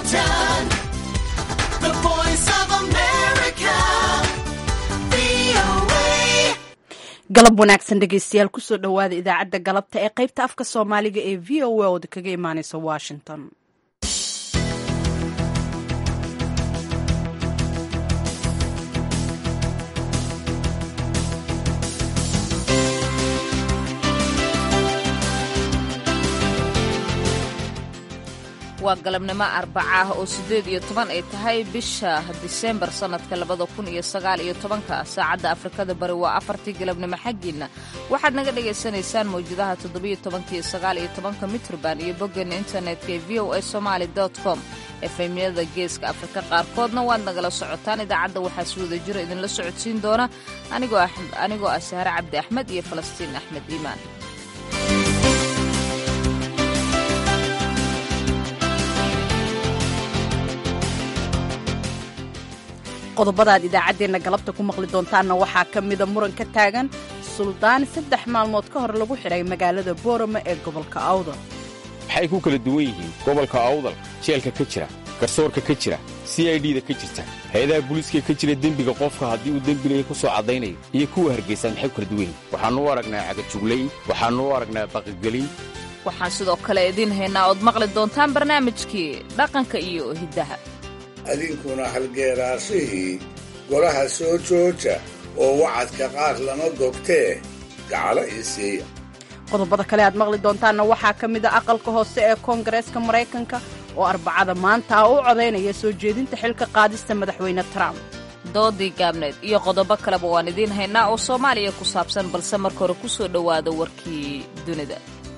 Washington, the voice of America, VOA. galab wanaagsan dhegeystayaal kusoo dhowaada idaacadda galabta ee qaybta afka soomaaliga ee v o a ooda kaga imaaneysa washington waa galabnimo arbaca ah oo siddeed iyo toban ay tahay bisha diseembar sannadka labada kun iyo sagaal iyo tobanka saacadda afrikada bari waa afartii galabnimo xaggiinna waxaad naga dhagaysanaysaan mawjadaha toddobiyo tobanka iyo sagaal iyo tobanka mitrban iyo boggeena internetka ee v o a somaali dot com efemyada geeska afrika qaarkoodna waad nagala socotaan idaacadda waxaa si wada jiro idinla socodsiin doona anigoo ah- anigoo ah sahre cabdi axmed iyo falastiin axmed iimaan qodobadaad idaacaddeenna galabta ku maqli doontaanna waxaa ka mida muran ka taagan suldaan saddex maalmood ka hor lagu xidhay magaalada boorama ee gobolka awdal waxay ku kala duwan yihiin gobolka awdal jeelka ka jira garsoorka ka jira c i d-da ka jirta hay-adaha booliiska ka jira dembiga qofka haddii uu dembileya ku soo caddaynayo iyo kuwa hargeysa maxay ku kala duwan yihiin waxaannu u aragnaa cagajuglayn waxaannu u aragnaa baqigelin waxaan sidoo kale idiin haynaa ood maqli doontaan barnaamijkii dhaqanka iyo hiddaha adinkuna halgeeraashihii golaha soo jooja oo wacadka qaar lama gogtee gacalo ii siiya qodobada kale aad maqli doontaanna waxaa ka mid a aqalka hoose ee koongareeska maraykanka oo arbacada maanta ah u codaynaya soo jeedinta xilka qaadista madaxweyne trump doodii gaabneed iyo qodobo kaleba waan idiin haynaa oo soomaaliya ku saabsan balse marka hore ku soo dhowaada warkii dunida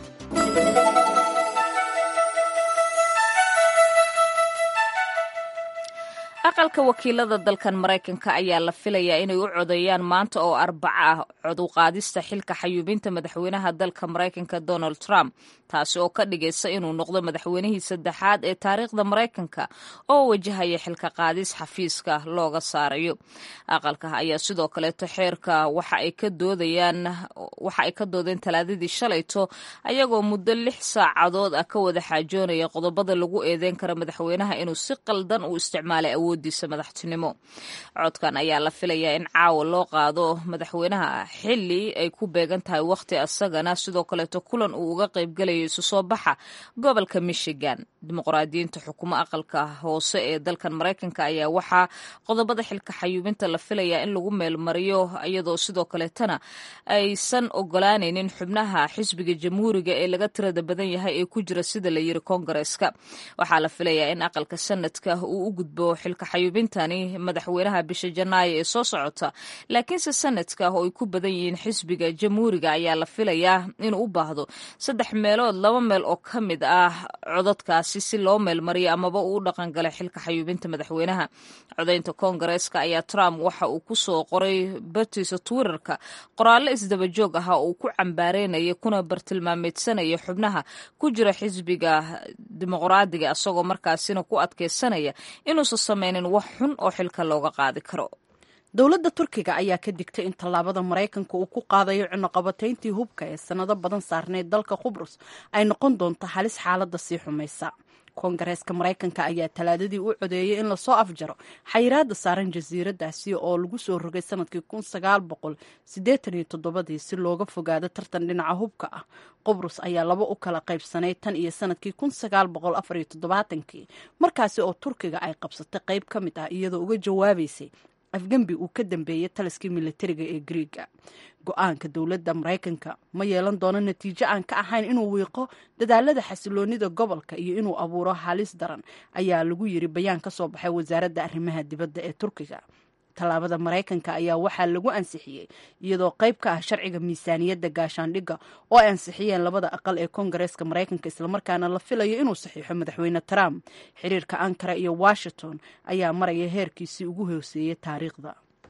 aqalka wakiilada dalkan maraykanka ayaa la filayaa inay u codeeyaan maanta oo arbaco ah coduqaadista xilka xayuubinta madaxweynaha dalka maraykanka donald trump taasi oo ka dhigaysa inuu noqdo madaxweynihii saddexaad ee taariikhda maraykanka oo wajahaya xilka qaadis xafiiska looga saarayo aqalka ayaa sidoo kaleeto xeerka waxa ay ka doodayaan waxa ay ka doodeen talaadadii shalayto ayagoo muddo lix saacadood ah ka wada xaajoonaya qodobada lagu eedeyn kara madaxweynaha inuu si qaldan u isticmaalay awoodiisa madaxtinimo codkan ayaa la filayaa in caawa loo qaado madaxweynaha xili ay ku beegan tahay wakhti asagana sidoo kaleeto kulan uu uga qaybgalayo isu soo baxa gobolka michigan dimuqraadiyiinta xukumo aqalka hoose ee dalkan maraykanka ayaa waxaa qodobada xilka xayuubinta la filayaa in lagu meelmariyo iyadoo sidoo kaleetana aysan ogolaanaynin xubnaha xisbiga jamhuuriga ee laga tirada badan yahay ee ku jira sida la yiri koongareeska waxaa la filayaa in aqalka sanadka uu u gudbo xilka xayuubintani madaxweynaha bisha janaayo ee soo socota laakiinse sanadka oo ay ku badan yihiin xisbiga jamhuuriga ayaa la filayaa inuu u baahdo saddex meelood laba meel oo ka mid ah codadkaasi si loo meelmariyo amaba uu u dhaqangalay xilka xayuubinta madaxweynaha codaynta koongareeska ayaa trump waxa uu ku soo qoray bartiisa twitterka qoraallo isdaba joog ah oo uu ku cambaareynaya kuna bartilmaameedsanaya xubnaha ku jira xisbiga dimuqraadiga isagoo markaasina ku adkeysanaya inuusan sameynin wax xun oo xilka looga qaadi karo dowladda turkiga ayaa ka digtay in tallaabada maraykanka uu ku qaadayo cunuqabatayntii hubka ee sannado badan saarneyd dalka qubrus ay noqon doonto halis xaaladda sii xumaysa koongareeska maraykanka ayaa talaadadii u codeeyey in lasoo afjaro xayiraada saaran jasiiradaasi oo lagu soo rogay sanadkii kun sagaal boqol siddeetan iyo toddobadii si looga fogaado tartan dhinaca hubka ah qubrus ayaa laba u kala qaybsanay tan iyo sanadkii kun sagaal boqol afar iyo toddobaatankii markaasi oo turkiga ay qabsatay qayb ka mid ah iyadoo uga jawaabaysay afgembi uu ka dambeeyey taliskii militariga ee griiga go-aanka dowladda maraykanka ma yeelan doono natiijo aan ka ahayn inuu wiiqo dadaalada xasiloonida gobolka iyo inuu abuuro halis daran ayaa lagu yiri bayaan ka soo baxay wasaaradda arrimaha dibadda ee turkiga tallaabada maraykanka ayaa waxaa lagu ansixiyey iyadoo qayb ka ah sharciga miisaaniyadda gaashaandhigga oo ay ansixiyeen labada aqal ee koongareeska maraykanka islamarkaana la filayo inuu saxiixo madaxweyne trump xiriirka ankara iyo washington ayaa maraya heerkiisii ugu hooseeyey taariikhda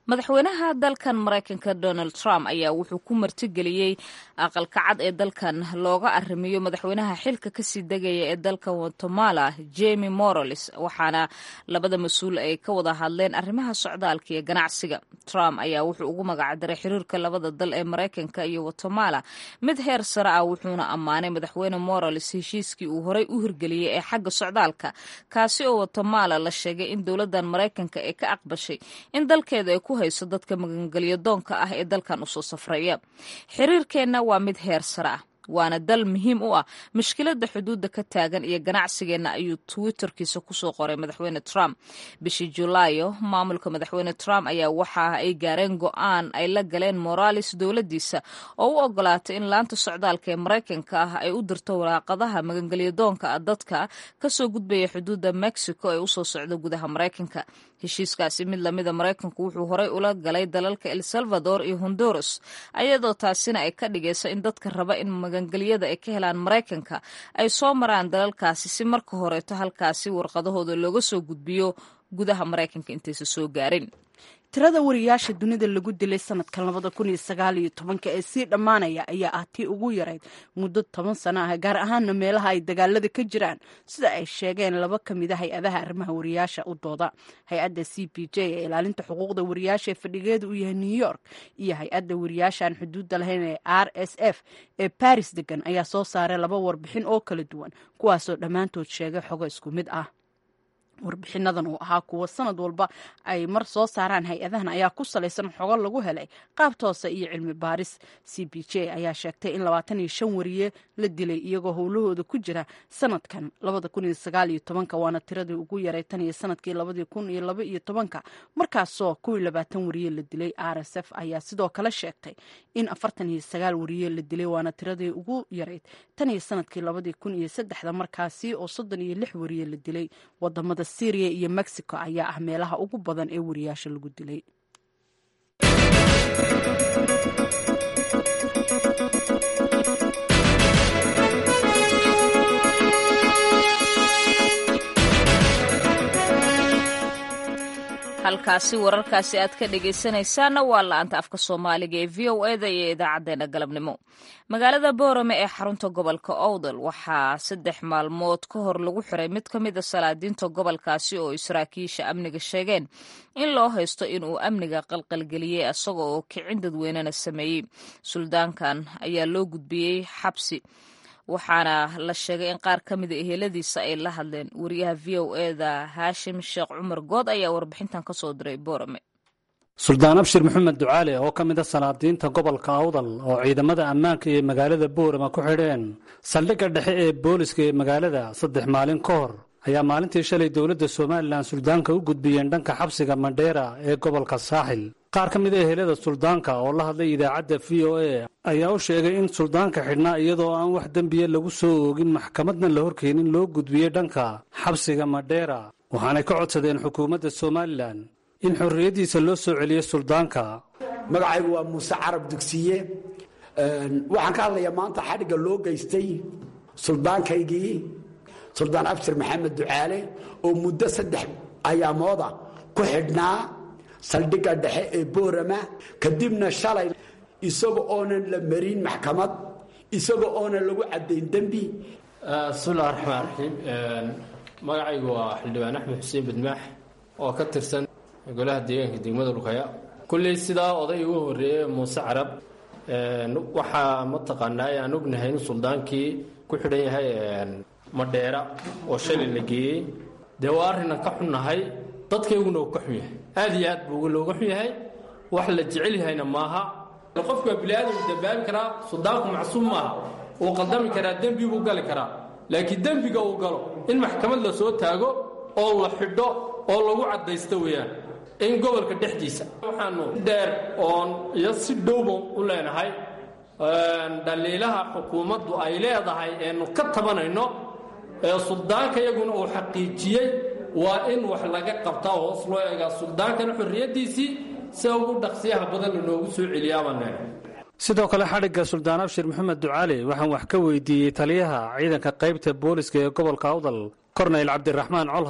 madaxweynaha dalkan maraykanka donald trump ayaa wuxuu ku martigeliyey aqalka cad ee dalkan looga arrimiyo madaxweynaha xilka kasii degaya ee dalka guatemala jemi morales waxaana labada mas-uul ay ka wada hadleen arrimaha socdaalka iyo ganacsiga trump ayaa wuxuu ugu magacdaray xiriirka labada dal ee maraykanka iyo guatemala mid heer sare ah wuxuuna ammaanay madaxweyne morales heshiiskii uu horey u hirgeliyey ee xagga socdaalka kaasi oo guatemala la sheegay in dowladan maraykanka ee ka aqbashay in dalkeeda ay ku hayso dadka magangelyo doonka ah ee dalkan usoo safraya xiriirkeenna waa mid heer sare ah waana dal muhiim u ah mushkiladda xuduudda ka taagan iyo ganacsigeenna ayuu twitterkiisa kusoo qoray madaxweyne trump bishii julaayo maamulka madaxweyne trump ayaa waxa ay gaareen go-aan ay la galeen morales dowladdiisa oo u ogolaatay in laanta socdaalka ee maraykanka ah ay u dirto waraaqadaha magangelyadoonka ah dadka kasoo gudbaya xuduudda mexico ee usoo socda gudaha maraykanka heshiiskaasi mid lamida maraykanku wuxuu horey ula galay dalalka el salvador iyo honduras ayadoo taasina ay ka dhigayso in dadka raba in magangelyada ay ka helaan maraykanka ay soo maraan dalalkaasi si marka horeeto halkaasi warqadahooda looga soo gudbiyo gudaha maraykanka intaysa soo gaarin tirada wariyaasha dunida lagu dilay sanadkan labada kun iyo sagaal iyo tobanka ee sii dhammaanaya ayaa ah tii ugu yarayd muddo toban sano ah gaar ahaana meelaha ay dagaalada ka jiraan sida ay sheegeen laba ka mid a hay-adaha arrimaha wariyaasha u dooda hay-adda c p j ee ilaalinta xuquuqda wariyaasha ee fadhigeeda u yahay new york iyo hay-adda wariyaashaan xuduudda lahayn ee r s f ee baris degan ayaa soo saaray laba warbixin oo kala duwan kuwaasoo dhammaantood sheegay xogo isku mid ah warbixinadan oo ahaa kuwa sanad walba ay mar soo saaraan hay-adahan ayaa ku salaysan xogo lagu helay qaab toose iyo cilmi baaris c b j ayaa sheegtay in labaatan iyo shan wariye la dilay iyagoo howlahooda ku jira sanadkan labada kun iyo sagaal iyo tobanka waana tiradii ugu yaray tan iyo sanadkii labadii kun iyo laba iyo tobanka markaasoo kuwii labaatan wariye la dilay r s f ayaa sidoo kale sheegtay in afartan iyo sagaal wariye la dilay waana tiradii ugu yarayd tan iyo sanadkii labadii kun iyo saddexda markaasi oo soddon iyo lix wariye la dilay wadamada syriya iyo mexico ayaa ah meelaha ugu badan ee wariyaasha lagu dilay halkaasi wararkaasi aad ka dhegaysanaysaanna waa la-anta afka soomaaliga ee v o eda iyo idaacadeena galabnimo magaalada boorame ee xarunta gobolka owdal waxaa saddex maalmood ka hor lagu xiray mid ka mid a salaadiinta gobolkaasi oo saraakiisha amniga sheegeen in loo haysto inuu amniga qalqalgeliyey isaga oo kicin dadweynena sameeyey suldaankan ayaa loo gudbiyey xabsi waxaana la sheegay in qaar ka mida eheladiisa ay la hadleen wariyaha v o eda haashim sheekh cumar good ayaa warbixintan ka soo diray boorame suldaan abshir maxamed ducaale oo ka mid a salaadiinta gobolka awdal oo ciidamada ammaanka iyo magaalada boorama ku xidheen saldhigga dhexe ee booliska ee magaalada saddex maalin ka hor ayaa maalintii shalay dowladda somalilan suldaanka u gudbiyeen dhanka xabsiga mandheera ee gobolka saaxil qaar ka mid a ehelada suldaanka oo la hadlay idaacadda v o a ayaa u sheegay in suldaanka xidhnaa iyadoo aan wax dembiya lagu soo oogin maxkamadna la horkeenin loo gudbiyey dhanka xabsiga mandheera waxaanay ka codsadeen xukuumadda somalilan in xorriyaddiisa loo soo celiyo suldaanka magacaygu waa muuse carab dugsiye waxaan ka hadlayaa maanta xadhigga loo geystay suldaankaygii suldaan abshir maxamed ducaale oo muddo saddex ayaamooda ku xidhnaa saldhigga dhexe ee boorama kadibna shalay isaga oonan la marin maxkamad isaga oonan lagu caddayn dembi bismillahi raxmaan raxiim magacaygu waa xildhibaan axmed xuseen badmaax oo ka tirsan golaha deegaanka degmada lukaya kulley sidaa oday ugu horeeye muuse carab waxaa mataqaanaa aan ognahay in suldaankii ku xidhan yahay madheera oo shalay la geeyey dee waa arrinan ka xunnahay dadkayguna uu ka xun yahay aad iyo aad buu looga xun yahay wax la jecel yahayna maaha qofku waa biniaadamku dambaabi karaa suldaanku macsuum maaha wuu qaldami karaa dembi buu gali karaa laakiin dembiga uu galo in maxkamad la soo taago oo la xidho oo lagu caddaysto weeyaan in gobolka dhexdiisa waxaanu dheer oon iyo si dhowba u leenahay dhaliilaha xukuumaddu ay leedahay eenu ka tabanayno ee suldaanka iyaguna uu xaqiijiyey waa in wax laga qabtaa hoos loo eegaa suldaankana xorriyaddiisii si ugu dhaqsiyaha badan lanoogu soo celiyaabane sidoo kale xadhigga suldaan abshir maxamed ducaale waxaan wax ka weydiiyey taliyaha ciidanka qaybta booliska ee gobolka awdal korneyl cabdiraxmaan colhaye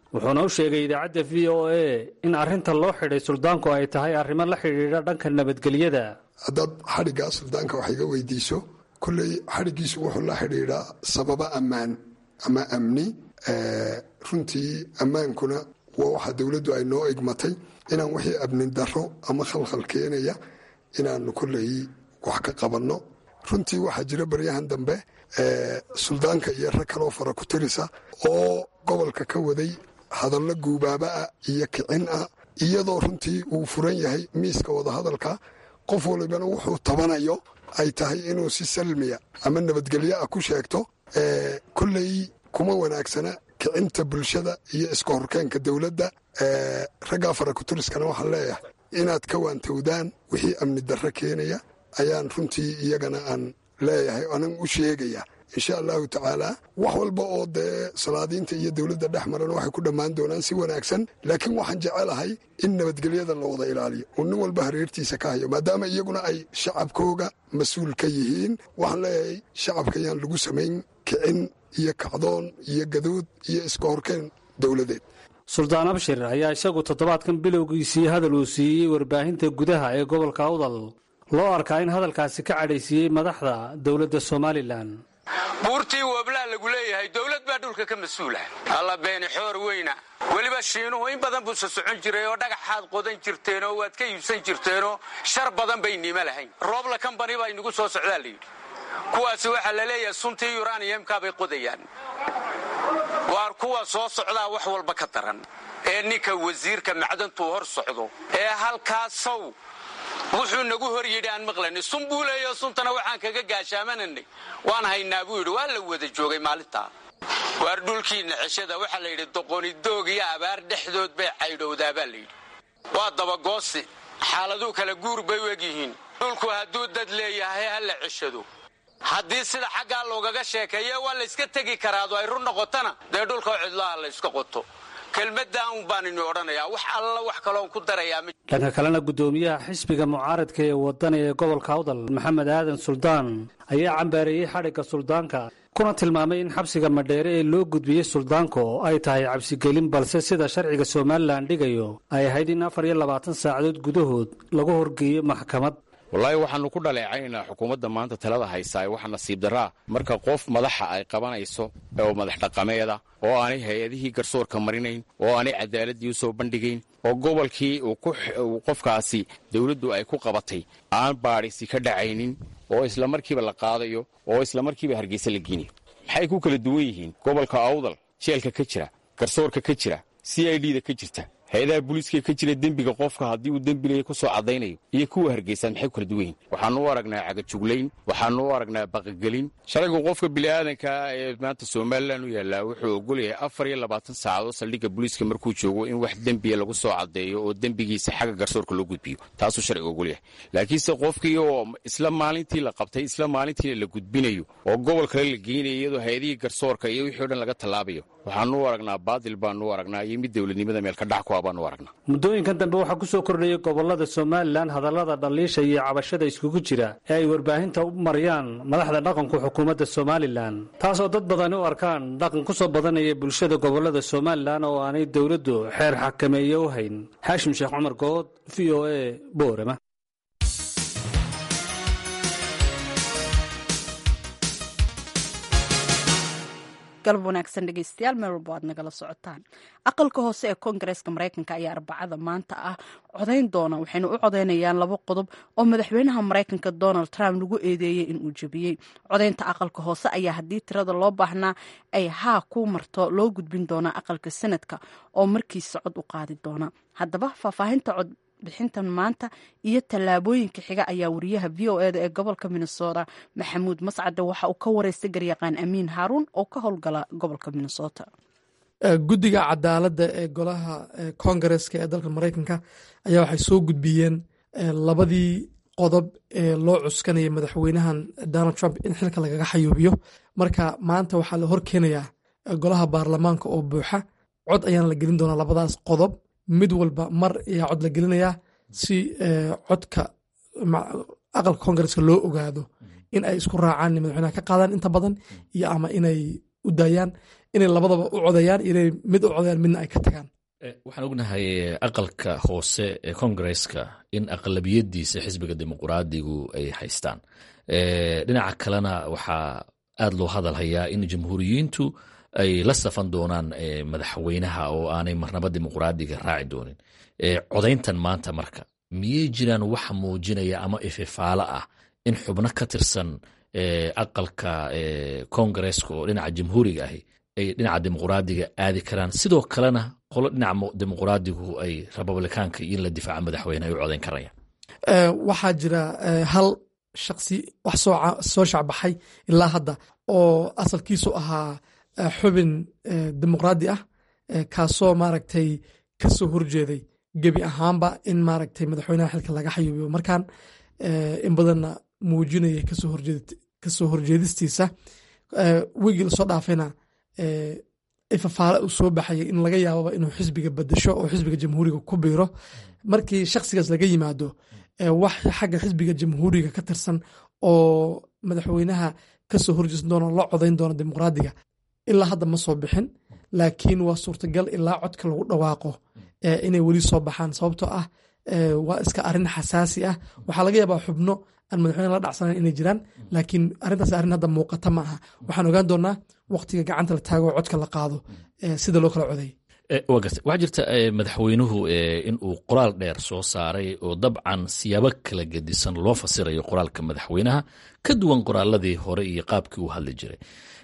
wuxuuna u sheegay idaacadda v o a in arrinta loo xidhay suldaanku ay tahay arrimo la xidhiidha dhanka nabadgelyada haddaad xadhiggaa suldaanka wax iga weydiiso kolley xadhiggiisu wuxuu la xidhiidhaa sababa ammaan ama amni runtii ammaankuna waa waxa dowladdu ay noo igmatay inaan wixii amni darro ama khalkhal keenaya inaanu kolley wax ka qabanno runtii waxaa jira baryahan dambe suldaanka iyo rag kaloo fara ku tirisa oo gobolka ka waday hadallo guubaaba ah iyo kicin ah iyadoo runtii uu furan yahay miiska wadahadalka qof walibana wuxuu tabanayo ay tahay inuu si salmiya ama nabadgelyo ah ku sheegto kolley kuma wanaagsana kicinta bulshada iyo iska horkeenka dowladda raggaa fara kuturiskana waxaan leeyahay inaad ka waantowdaan wixii amni darro keenaya ayaan runtii iyagana aan leeyahay anan u sheegaya insha allahu tacaala wax walba oo dee salaadiinta iyo dowladda dhex marana waxay ku dhammaan doonaan si wanaagsan laakiin waxaan jecelahay in nabadgelyada la wada ilaaliyo uu nin walba hareertiisa ka hayo maadaama iyaguna ay shacabkooga mas-uul ka yihiin waxaan leeyahay shacabka yaan lagu samayn kicin iyo kacdoon iyo gaduud iyo iska horkeen dowladeed suldaan abshir ayaa isagu toddobaadkan bilowgiisii hadal uu siiyey warbaahinta gudaha ee gobolka awdal loo arkaa in hadalkaasi ka cadhaysiiyey madaxda dowladda somalilan buurtii woblaa lagu leeyahay dowlad baa dhulka ka mas-uula alla beeni xoor weyna weliba shiinuhu in badan buusa socon jiray oo dhagaxaad qodan jirteenoo waad ka iibsan jirteenoo shar badan bay nimo lahayn roobla kambani baa inagu soo socdaa layidhi kuwaasi waxaa la leeyahay suntii yuraniyamkaa bay qodayaan waar kuwa soo socdaa wax walba ka daran ee ninka wasiirka macdantuu hor socdo ee halkaasow wuxuu nagu hor yidhi aan maqlanay sun buu leeyaho suntana waxaan kaga gaashaamananay waan haynaa buu yidhi waa la wada joogay maalintaa waar dhulkiinna ceshada waxaa la yidhi doqonidoog iyo abaar dhexdood bay caydhowdaa baa layidhi waa dabagoosi xaaladuu kala guur bay u egyihiin dhulku hadduu dad leeyahay ha la ceshado haddii sida xaggaa loogaga sheekeeye waa layska tegi karaado ay run noqotona dee dhulkao cidlaha la yska qoto kelmaddan un baan ini odhanayaa wax alla wax kaloon ku darayaa ma dhanka kalena guddoomiyaha xisbiga mucaaradka ee wadani ee gobolka awdal maxamed aadan suldaan ayaa cambaareeyey xadhigga suldaanka kuna tilmaamay in xabsiga madheere ee loo gudbiyey suldaanka oo ay tahay cabsigelin balse sida sharciga somalilan dhigayo ay ahayd in afar iyo labaatan saacadood gudahood lagu horgeeyo maxkamad wallaahi waxaannu ku dhaleecaynaa xukuumadda maanta talada haysaa waxa nasiib darraa marka qof madaxa ay qabanayso oo madax dhaqameeda oo aanay hay-adihii garsoorka marinayn oo aanay cadaaladii u soo bandhigayn oo gobolkii uu qofkaasi dawladdu ay ku qabatay aan baadhisi ka dhacaynin oo isla markiiba la qaadayo oo isla markiiba hargeysa la geynayo maxay ku kala duwan yihiin gobolka awdal jeelka ka jira garsoorka ka jira c i d da ka jirta hay-adaha booliiska ka jira dembiga qofka haddii uu dembilaya ku soo caddaynayo iyo kuwa hargeysaan maxay ku kala duwan yihin waxaanu u aragnaa cagajuglayn waxaanu u aragnaa baqagelin sharcigu qofka bini'aadankaa ee maanta somalilan u yaallaa wuxuu ogolyahay afar iyo labaatan saacadood saldhigga booliiska markuu joogo in wax dembiya lagu soo caddeeyo oo dembigiisa xagga garsoorka loo gudbiyo taasuu sharcigu ogolyahay laakiinse qofkii oo isla maalintii la qabtay isla maalintiina la gudbinayo oo gobol kale la geynayo iyadoo hay-adihii garsoorka iyo wixii o dhan laga tallaabayo waxaanu u aragnaa baadil baanu u aragnaa iyo mid dowladnimada meel ka dhac ku muddooyinkan dambe waxaa ku soo kordhayay gobolada somalilan hadallada dhaliisha iyo cabashada iskugu jira ee ay warbaahinta u mariyaan madaxda dhaqanku xukuumadda somalilan taasoo dad badani u arkaan dhaqan ku soo badanaya bulshada gobolada somalilan oo aanay dowladdu xeer xakameeye u hayn xaashim sheekh cumar good v o a boorama galab wanaagsan dhegeystayaal meel walbo aad nagala socotaan aqalka hoose ee koongareeska mareykanka ayaa arbacada maanta ah codayn doona waxayna u codeynayaan laba qodob oo madaxweynaha mareykanka donald trump lagu eedeeyey inuu jebiyey codaynta aqalka hoose ayaa haddii tirada loo baahnaa ay haa ku marto loo gudbin doonaa aqalka sanadka oo markiisa cod u qaadi doona haddaba faahfaahinta cod bixintan maanta iyo tallaabooyinka xiga ayaa wariyaha v o eda ee gobolka minnesota maxamuud mascade waxa uu ka wareystay garyaqaan amiin haaruun oo ka howlgala gobolka minnesota guddiga cadaaladda ee golaha kongareska ee dalka mareykanka ayaa waxay soo gudbiyeen labadii qodob ee loo cuskanaya madaxweynahan donald trump in xilka lagaga xayuubiyo marka maanta waxaa la horkeenayaa golaha baarlamaanka oo buuxa cod ayaana la gelin doonaa labadaas qodob mid walba mar ayaa cod la gelinayaa si codka aqalka kongareska loo ogaado in ay isku raacaan madaxweynaha ka qaadaan inta badan iyo ama inay u daayaan inay labadaba u codayaan inay mid u codayaan midna ay ka tagaan waxaan ognahay aqalka hoose ee kongareska in aqlabiyadiisa xisbiga dimuqraadigu ay haystaan dhinaca kalena waxaa aad loo hadalhayaa in jamhuuriyiintu ay la safan doonaan madaxweynaha oo aanay marnaba dimuqraadiga raaci doonin codayntan maanta marka miyey jiraan wax muujinaya ama ififaalo ah in xubno ka tirsan aqalka kongareska oo dhinaca jamhuuriga ahi ay dhinaca dimuqraadiga aadi karaan sidoo kalena qolo dhinaca dimuqraadigu ay republikaanka iyo in la difaaca madaxweyne ay u codayn karayaan waxaa jira hal shaksi wax soo shacbaxay ilaa hadda oo asalkiisu ahaa xubin dimuqraadi ah kaasoo maaragtay ka soo horjeeday gebi ahaanba in maaragtay madaxweynaha xilka laga xayuubiyo markan in badanna muujinaya kasoo horjeedistiisa wigii lasoo dhaafayna ifafaale uu soo baxayay in laga yaababa inuu xisbiga bedesho oo xisbiga jamhuuriga ku biiro markii shaksigaas laga yimaado wax xagga xisbiga jamhuuriga ka tirsan oo madaxweynaha kasoo horjeesan doona loo codayn doona dimuqraadiga ilaa hadda ma soo bixin laakiin waa suurtagal ilaa codka lagu dhawaaqo inay weli soo baxaan sababtoo ah waa iska arin xasaasi ah waxaa laga yaabaa xubno aan madaxweyne la dhacsanayn inay jiraan laakiin arrintaas arrin hadda muuqata ma aha waxaan ogaan doonaa waqtiga gacanta la taago oo codka la qaado sida loo kala coday waa garta waxaa jirta madaxweynuhu in uu qoraal dheer soo saaray oo dabcan siyaabo kala gedisan loo fasirayo qoraalka madaxweynaha ka duwan qoraaladii hore iyo qaabkii uu hadli jiray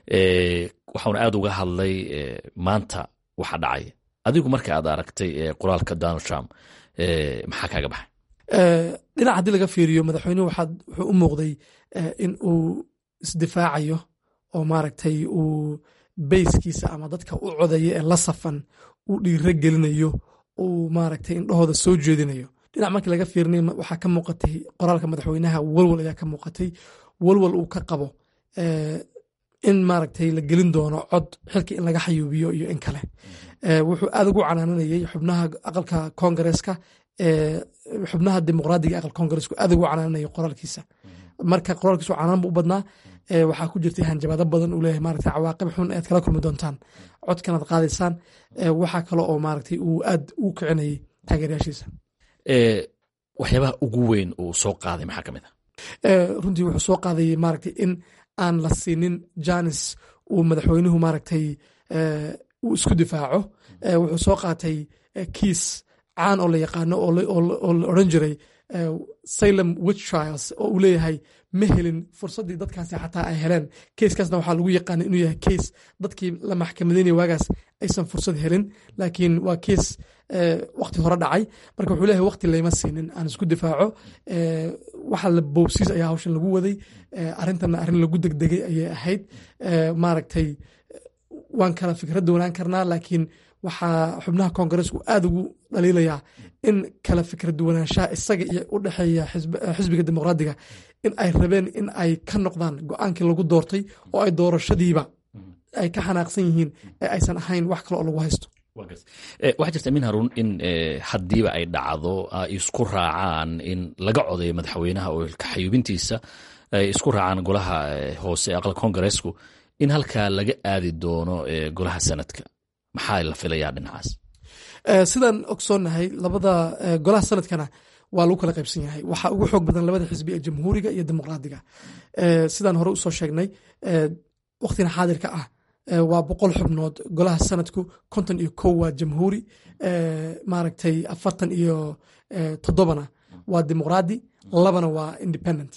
waxauna aad uga hadlay maanta waxa dhacay adigu marka aad aragtay qoraalka donald trump maxaa kaaga baxay dhinac haddii laga fiiriyo madaxweynuhu wuxuu u muuqday in uu isdifaacayo oo maaragtay uu beyskiisa ama dadka u codaya ee la safan uu dhiiro gelinayo uu maaragtay indhahooda soo jeedinayo dhinac markii laga fiirinay waxaa ka muuqatay qoraalka madaxweynaha walwal ayaa ka muuqatay walwal uu ka qabo in maaragtay la gelin doono cod xilka in laga xayuubiyo iyo in kale wuxuu aad ugu canaananayay xubnaha aqalka kongareska xubnaha dimuqraadiga aqalka kongaresku aad ugu canaananaya qoraalkiisa marka qoraalkiisu canaan bu u badnaa waxaa ku jirtay hanjabaado badan uu leeyahay maaragtay cawaaqib xun aad kala kulmi doontaan codkan aad qaadaysaan waxaa kale oo maaragtay uu aad ugu kicinayay taageerayaashiisa waxyaabaha ugu weyn uu soo qaaday maxaa ka mid ah runtii wuxuu soo qaadayay maaragtay in aan la siinin janis uu madaxweynuhu maaragtay uu isku difaaco wuxuu soo qaatay kiis caan oo la yaqaano oo la odran jiray salem witch trials oo uu leeyahay ma helin fursaddii dadkaasi xataa ay heleen keiskaasna waxaa lagu yaqaana inuu yahay keis dadkii la maxkamadeynaya waagaas aysan fursad helin laakiin waa keis wakti hore dhacay marka wuxuu leeyahay wakti layma siinin aan isku difaaco waxa la bowsiis ayaa hawshan lagu waday arrintanna arrin lagu degdegay ayay ahayd maaragtay waan kala fikradda wanaan karnaa laakiin waxaa xubnaha kongareesku aad ugu dhaliilayaa in kala fikra duwanaanshaha isaga iyo u dhexeeya xisbiga dimuqraadiga in ay rabeen in ay ka noqdaan go-aankii lagu doortay oo ay doorashadiiba ay ka xanaaqsan yihiin ee aysan ahayn wax kale oo lagu haysto waxaa jirta min haruun in haddiiba ay dhacdo ay isku raacaan in laga codayo madaxweynaha oo kaxayuubintiisa ay isku raacaan golaha hoose aqal kongareesku in halkaa laga aadi doono golaha sanadka maxaa la filayaa dhinacaas sidaan ogsoonnahay labada golaha sanadkana waa lagu kala qaybsan yahay waxaa ugu xoog badan labada xisbi ee jamhuuriga iyo dimuqraadiga sidaan hore usoo sheegnay waktina xaadirka ah waa boqol xubnood golaha sanadku konton iyo kow waa jamhuuri maaragtay afartan iyo toddobana waa dimuqraadi labana waa independent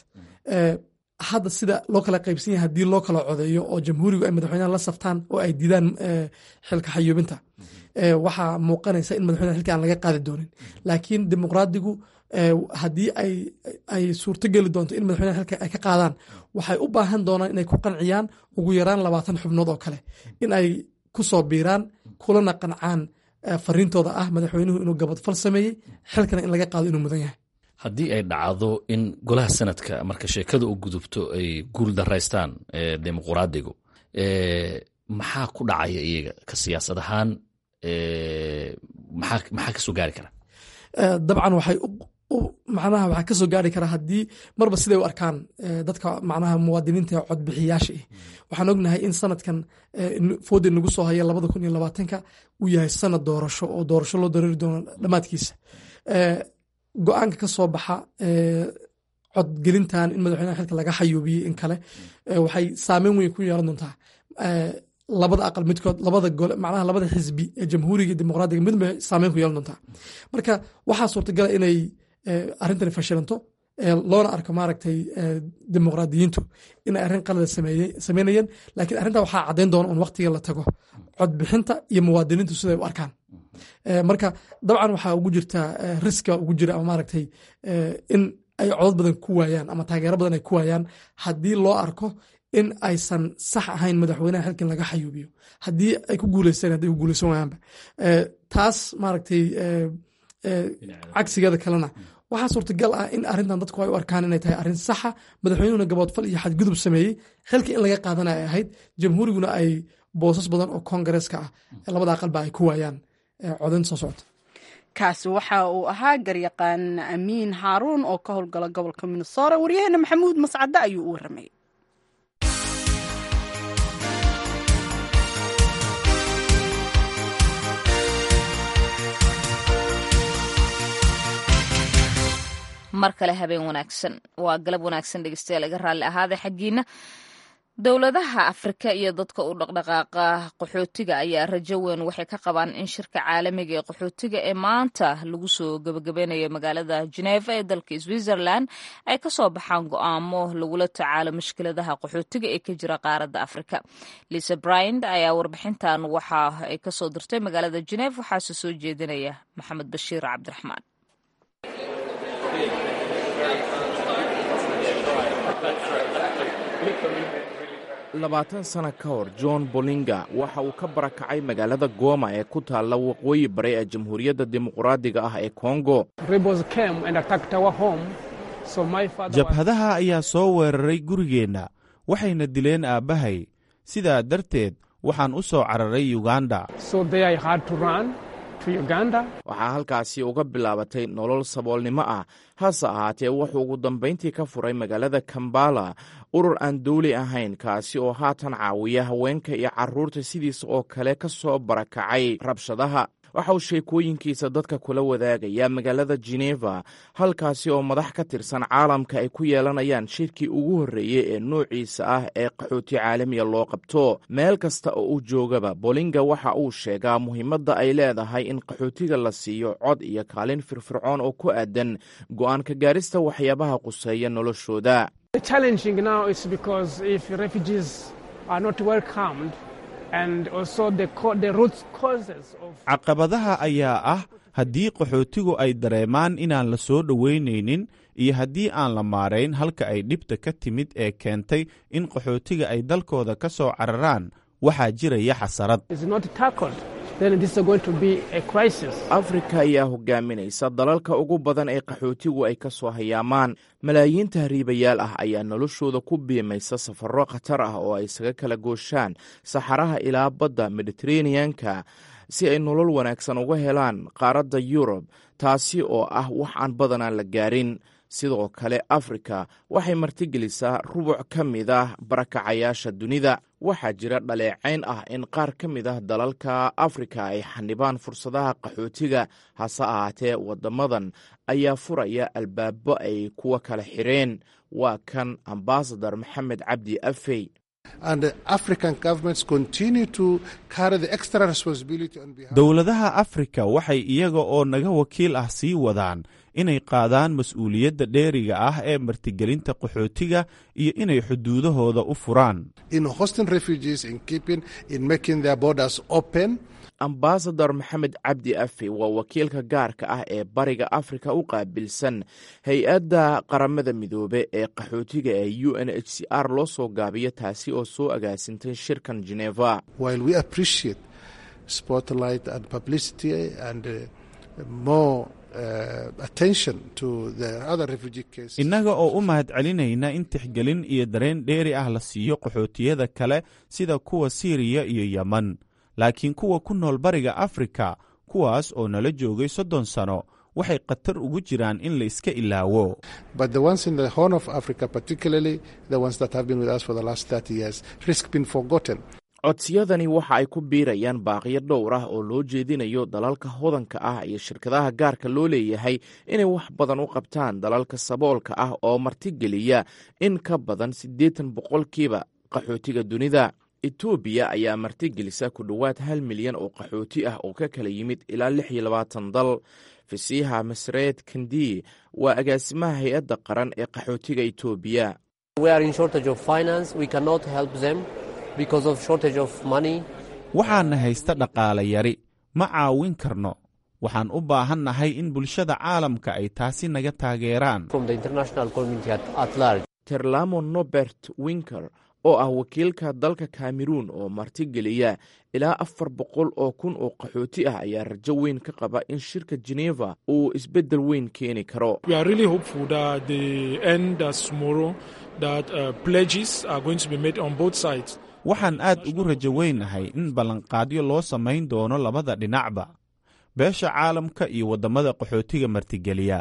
hadda sida loo kala qaybsan yahay haddii loo kala codeeyo oo jamhuurigu ay madaxweynaha la saftaan oo ay diidaan xilka xayuubinta waxaa muuqanaysa in madaxweynaha xilka aan laga qaadi doonin laakiin dimuqraadigu haddii ay suurtogeli doonto in madaxweynaha xilka ay ka qaadaan waxay u baahan doonaan inay ku qanciyaan ugu yaraan labaatan xubnood oo kale in ay ku soo biiraan kulana qancaan fariintooda ah madaxweynuhu inuu gabadfal sameeyey xilkana in laga qaado inuu mudan yahay haddii ay dhacdo in golaha sanadka marka sheekada u gudubto ay guul daraystaan dimuqraadigu maxaa ku dhacaya iyaga ka siyaasad ahaan maxaa kasoo gaari kara dabcan waxay u macnaha waxaa kasoo gaari kara haddii marba siday u arkaan dadka macnaha muwaadiniinta codbixiyaasha ah waxaan ognahay in sanadkan foodi nagu soo haya labada kun iyo labaatanka uu yahay sanad doorasho oo doorasho loo dareeri doono dhammaadkiisa go-aanka ka soo baxa codgelintan in madaxweynaha xilka laga xayuubiyey in kale waxay saameyn weyn ku yeelan doontaa labada aqal midkood labada gole macnaha labada xisbi ee jamhuuriga iyo dimuqraadiga midba saameyn ku yeelan doontaa marka waxaa suurtagala inay arrintani fashilanto loona arko maaragtay dimuqraadiyiintu inay arrin qalada sameynayeen laakiin arrintaa waxaa caddayn doona un waqtiga la tago codbixinta iyo muwaadiniintu siday u arkaan marka dabcan waxaa ugu jirta riska ugu jira ama maaragtay in ay codod badan ku waayaan ama taageero badan ay ku waayaan haddii loo arko in aysan sax ahayn madaxweynaha xilkan laga xayuubiyo haddii ay ku guuleysteen hadday ku guuleysan waayaanba taas maaragtay cagsigeeda kalena waxaa suurtagal ah in arrintan dadku ay u arkaan inay tahay arrin saxa madaxweynuhuna gaboodfal iyo xadgudub sameeyey xilka in laga qaadana ay ahayd jamhuuriguna ay boosas badan oo kongareeska ah labada aqalba ay ku waayaan codaynta soo socota kaasi waxa uu ahaa garyaqaan amiin haaruun oo ka howlgala gobolka minnesora waryaheena maxamuud mascade ayuu u waramay mar kale habeen wanaagsan waa galab wanaagsan dhegeystayaal iga raalli ahaada xaggiina dowladaha afrika iyo dadka u dhaqdhaqaaqa qaxootiga ayaa rajo weyn waxay ka qabaan in shirka caalamiga ee qaxootiga ee maanta lagu soo gebagabeynayo magaalada geneva ee dalka switzerland ay kasoo baxaan go-aamo lagula tacaalo mushkiladaha qaxootiga ee ka jira qaaradda afrika lisa bryant ayaa warbixintan waxa ay kasoo dirtay magaalada geneve waxaase soo jeedinaya maxamed bashiir cabdiraxmaan labaatan sana ka hor john bolinga waxa uu ka barakacay magaalada gooma ee ku taalla waqooyi bare ee jamhuuriyadda dimuqraadiga ah ee kongo jabhadaha ayaa soo weeraray gurigeenna waxayna dileen aabbahay sidaa darteed waxaan u soo cararay yuganda waxaa halkaasi uga bilaabatay nolol saboolnimo ah hase ahaatee wuxuu ugu dambayntii ka furay magaalada kambala urur aan dawli ahayn kaasi oo haatan caawiya haweenka iyo carruurta sidiisa oo kale ka soo barakacay rabshadaha waxa uu sheekooyinkiisa dadka kula wadaagaya magaalada geneva halkaasi oo madax ka tirsan caalamka ay ku yeelanayaan shirkii ugu horreeyey ee noociisa ah ee qaxooti caalamiya loo qabto meel kasta oo uu joogaba bolinga waxa uu sheegaa muhiimadda ay leedahay in qaxootiga la siiyo cod iyo kaalin firfircoon oo ku aadan go'aan ka gaarista waxyaabaha quseeya noloshooda caqabadaha ayaa ah haddii qaxootigu ay dareemaan inaan la soo dhoweynaynin iyo haddii aan la maarayn halka ay dhibta ka timid ee keentay in qaxootiga ay dalkooda ka soo cararaan waxaa jiraya xasarad afrika ayaa hogaaminaysa dalalka ugu badan ee qaxootigu ay ka soo hayaamaan malaayiin tahriibayaal ah ayaa noloshooda ku biimaysa safarro khatar ah oo ay isaga kala gooshaan saxaraha ilaa badda mediteraneanka si ay nolol wanaagsan uga helaan qaaradda yurub taasi oo ah wax aan badanaan la gaarin sidoo kale afrika waxay martigelisaa rubuc ka mid ah barakacayaasha dunida waxaa jira dhaleecayn ah in qaar ka mid ah dalalka afrika ay xanibaan fursadaha qaxootiga hase ahaatee waddamadan ayaa furaya albaabo ay kuwa kala xireen waa kan ambasadar maxamed cabdi afey dowladaha afrika waxay iyaga oo naga wakiil ah sii wadaan inay qaadaan mas-uuliyadda dheeriga ah ee martigelinta qaxootiga iyo inay xuduudahooda u furaan ambasador maxamed cabdi afi waa wakiilka gaarka ah ee bariga afrika u qaabilsan hay-adda qaramada midoobe ee qaxootiga ee u n h c r loo soo gaabiyo taasi oo soo agaasintay shirkan geneva innaga oo u mahad celinayna in tixgelin iyo dareen dheeri ah la siiyo qaxootiyada kale sida kuwa siiriya iyo yeman laakiin kuwa ku nool bariga afrika kuwaas oo nala joogay soddon sano waxay khatar ugu jiraan in la iska ilaawo codsiyadani waxa ay ku biirayaan baaqiyo dhowr ah oo loo jeedinayo dalalka hodanka ah iyo shirkadaha gaarka loo leeyahay inay wax badan u qabtaan dalalka saboolka ah oo martigeliya in ka badan siddeetan boqolkiiba qaxootiga dunida etoobiya ayaa martigelisa ku dhowaad hal milyan oo qaxooti ah oo ka kala yimid ilaa lix iyo labaatan dal fasiixa masreed kandi waa agaasimaha hay-adda qaran ee qaxootiga etoobiya waxaana haysta dhaqaale yari ma caawin karno waxaan u baahannahay in bulshada caalamka ay taasi naga taageeraan terlamo nobert winker oo ah wakiilka dalka kameruun oo martigeliya ilaa afar boqol oo kun oo qaxooti ah ayaa rajo weyn ka qaba in shirka geneva uu isbeddel weyn keeni karo waxaan aad ugu rajo weynahay in ballanqaadyo loo samayn doono labada dhinacba beesha caalamka iyo waddamada qaxootiga martigeliya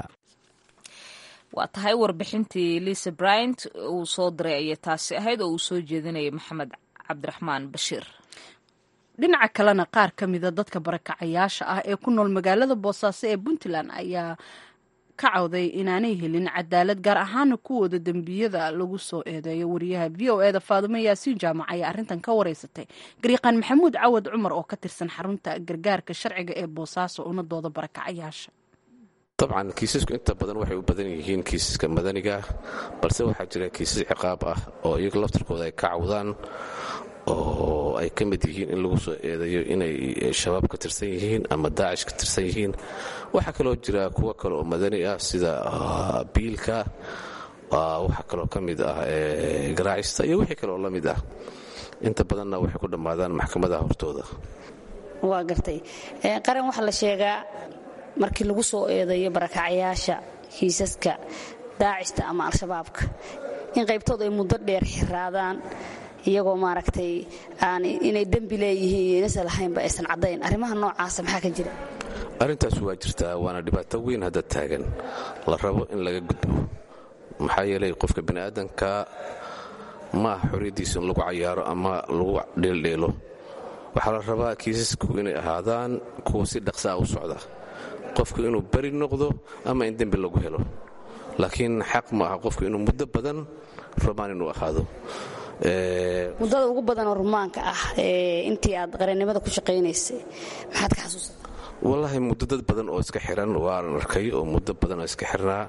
waa tahay warbixintii lisa bryant uu soo diray ayay taasi ahayd oo uu soo jeedinayay maxamed cabdiraxmaan bashiir dhinaca kalena qaar ka mida dadka barakacayaasha ah ee ku nool magaalada boosaaso ee puntland ayaa ka cawday inaanay helin cadaalad gaar ahaana kuwooda dembiyada lagu soo eedeeyo wariyaha v o eda faadumo yaasiin jaamac ayaa arrintan ka wareysatay gariiqaan maxamuud cawad cumar oo ka tirsan xarunta gargaarka sharciga ee boosaaso una dooda barakacayaasha dabcan kiisasku inta badan waxay u badan yihiin kiisaska madaniga balse waxaa jira kiisas ciqaab ah oo iyaga laftarkooda ay ka cawdaan oo ay ka mid yihiin in lagu soo eedayo inay shabaab ka tirsan yihiin ama daacish ka tirsan yihiin waxaa kaloo jira kuwo kale oo madani ah sida biilka waxaa kaloo ka mid ah garaacista iyo wixii kale oo la mid ah inta badanna waxay ku dhammaadaan maxkamadaha hortooda waa gartay qaran waxaa la sheegaa markii lagu soo eedayo barakacayaasha kiisaska daacista ama al-shabaabka in qaybtooda ay muddo dheer xiraadaan iyagoo maaragtay aan inay dembi leeyihiin iyo inaysan lahaynba aysan caddayn arrimaha noocaasa maxaa ka jira arrintaas waa jirtaa waana dhibaato weyn hadda taagan la rabo in laga gudbo maxaa yeelay qofka bini'aadanka ma aha xorriyaddiisa in lagu cayaaro ama lagu dheeldheelo waxaa la rabaa kiisasku inay ahaadaan kuwa si dhaqsaa u socda qofku inuu beri noqdo ama in dembi lagu helo laakiin xaq ma aha qofku inuu muddo badan rumaan inuu ahaado muddada ugu badanoo rumaanka ah intii aad qarannimada ku shaqaynaysay maxaad ka xasuusata wallaahi muddo dad badan oo iska xiran waan arkay oo muddo badan oo iska xirnaa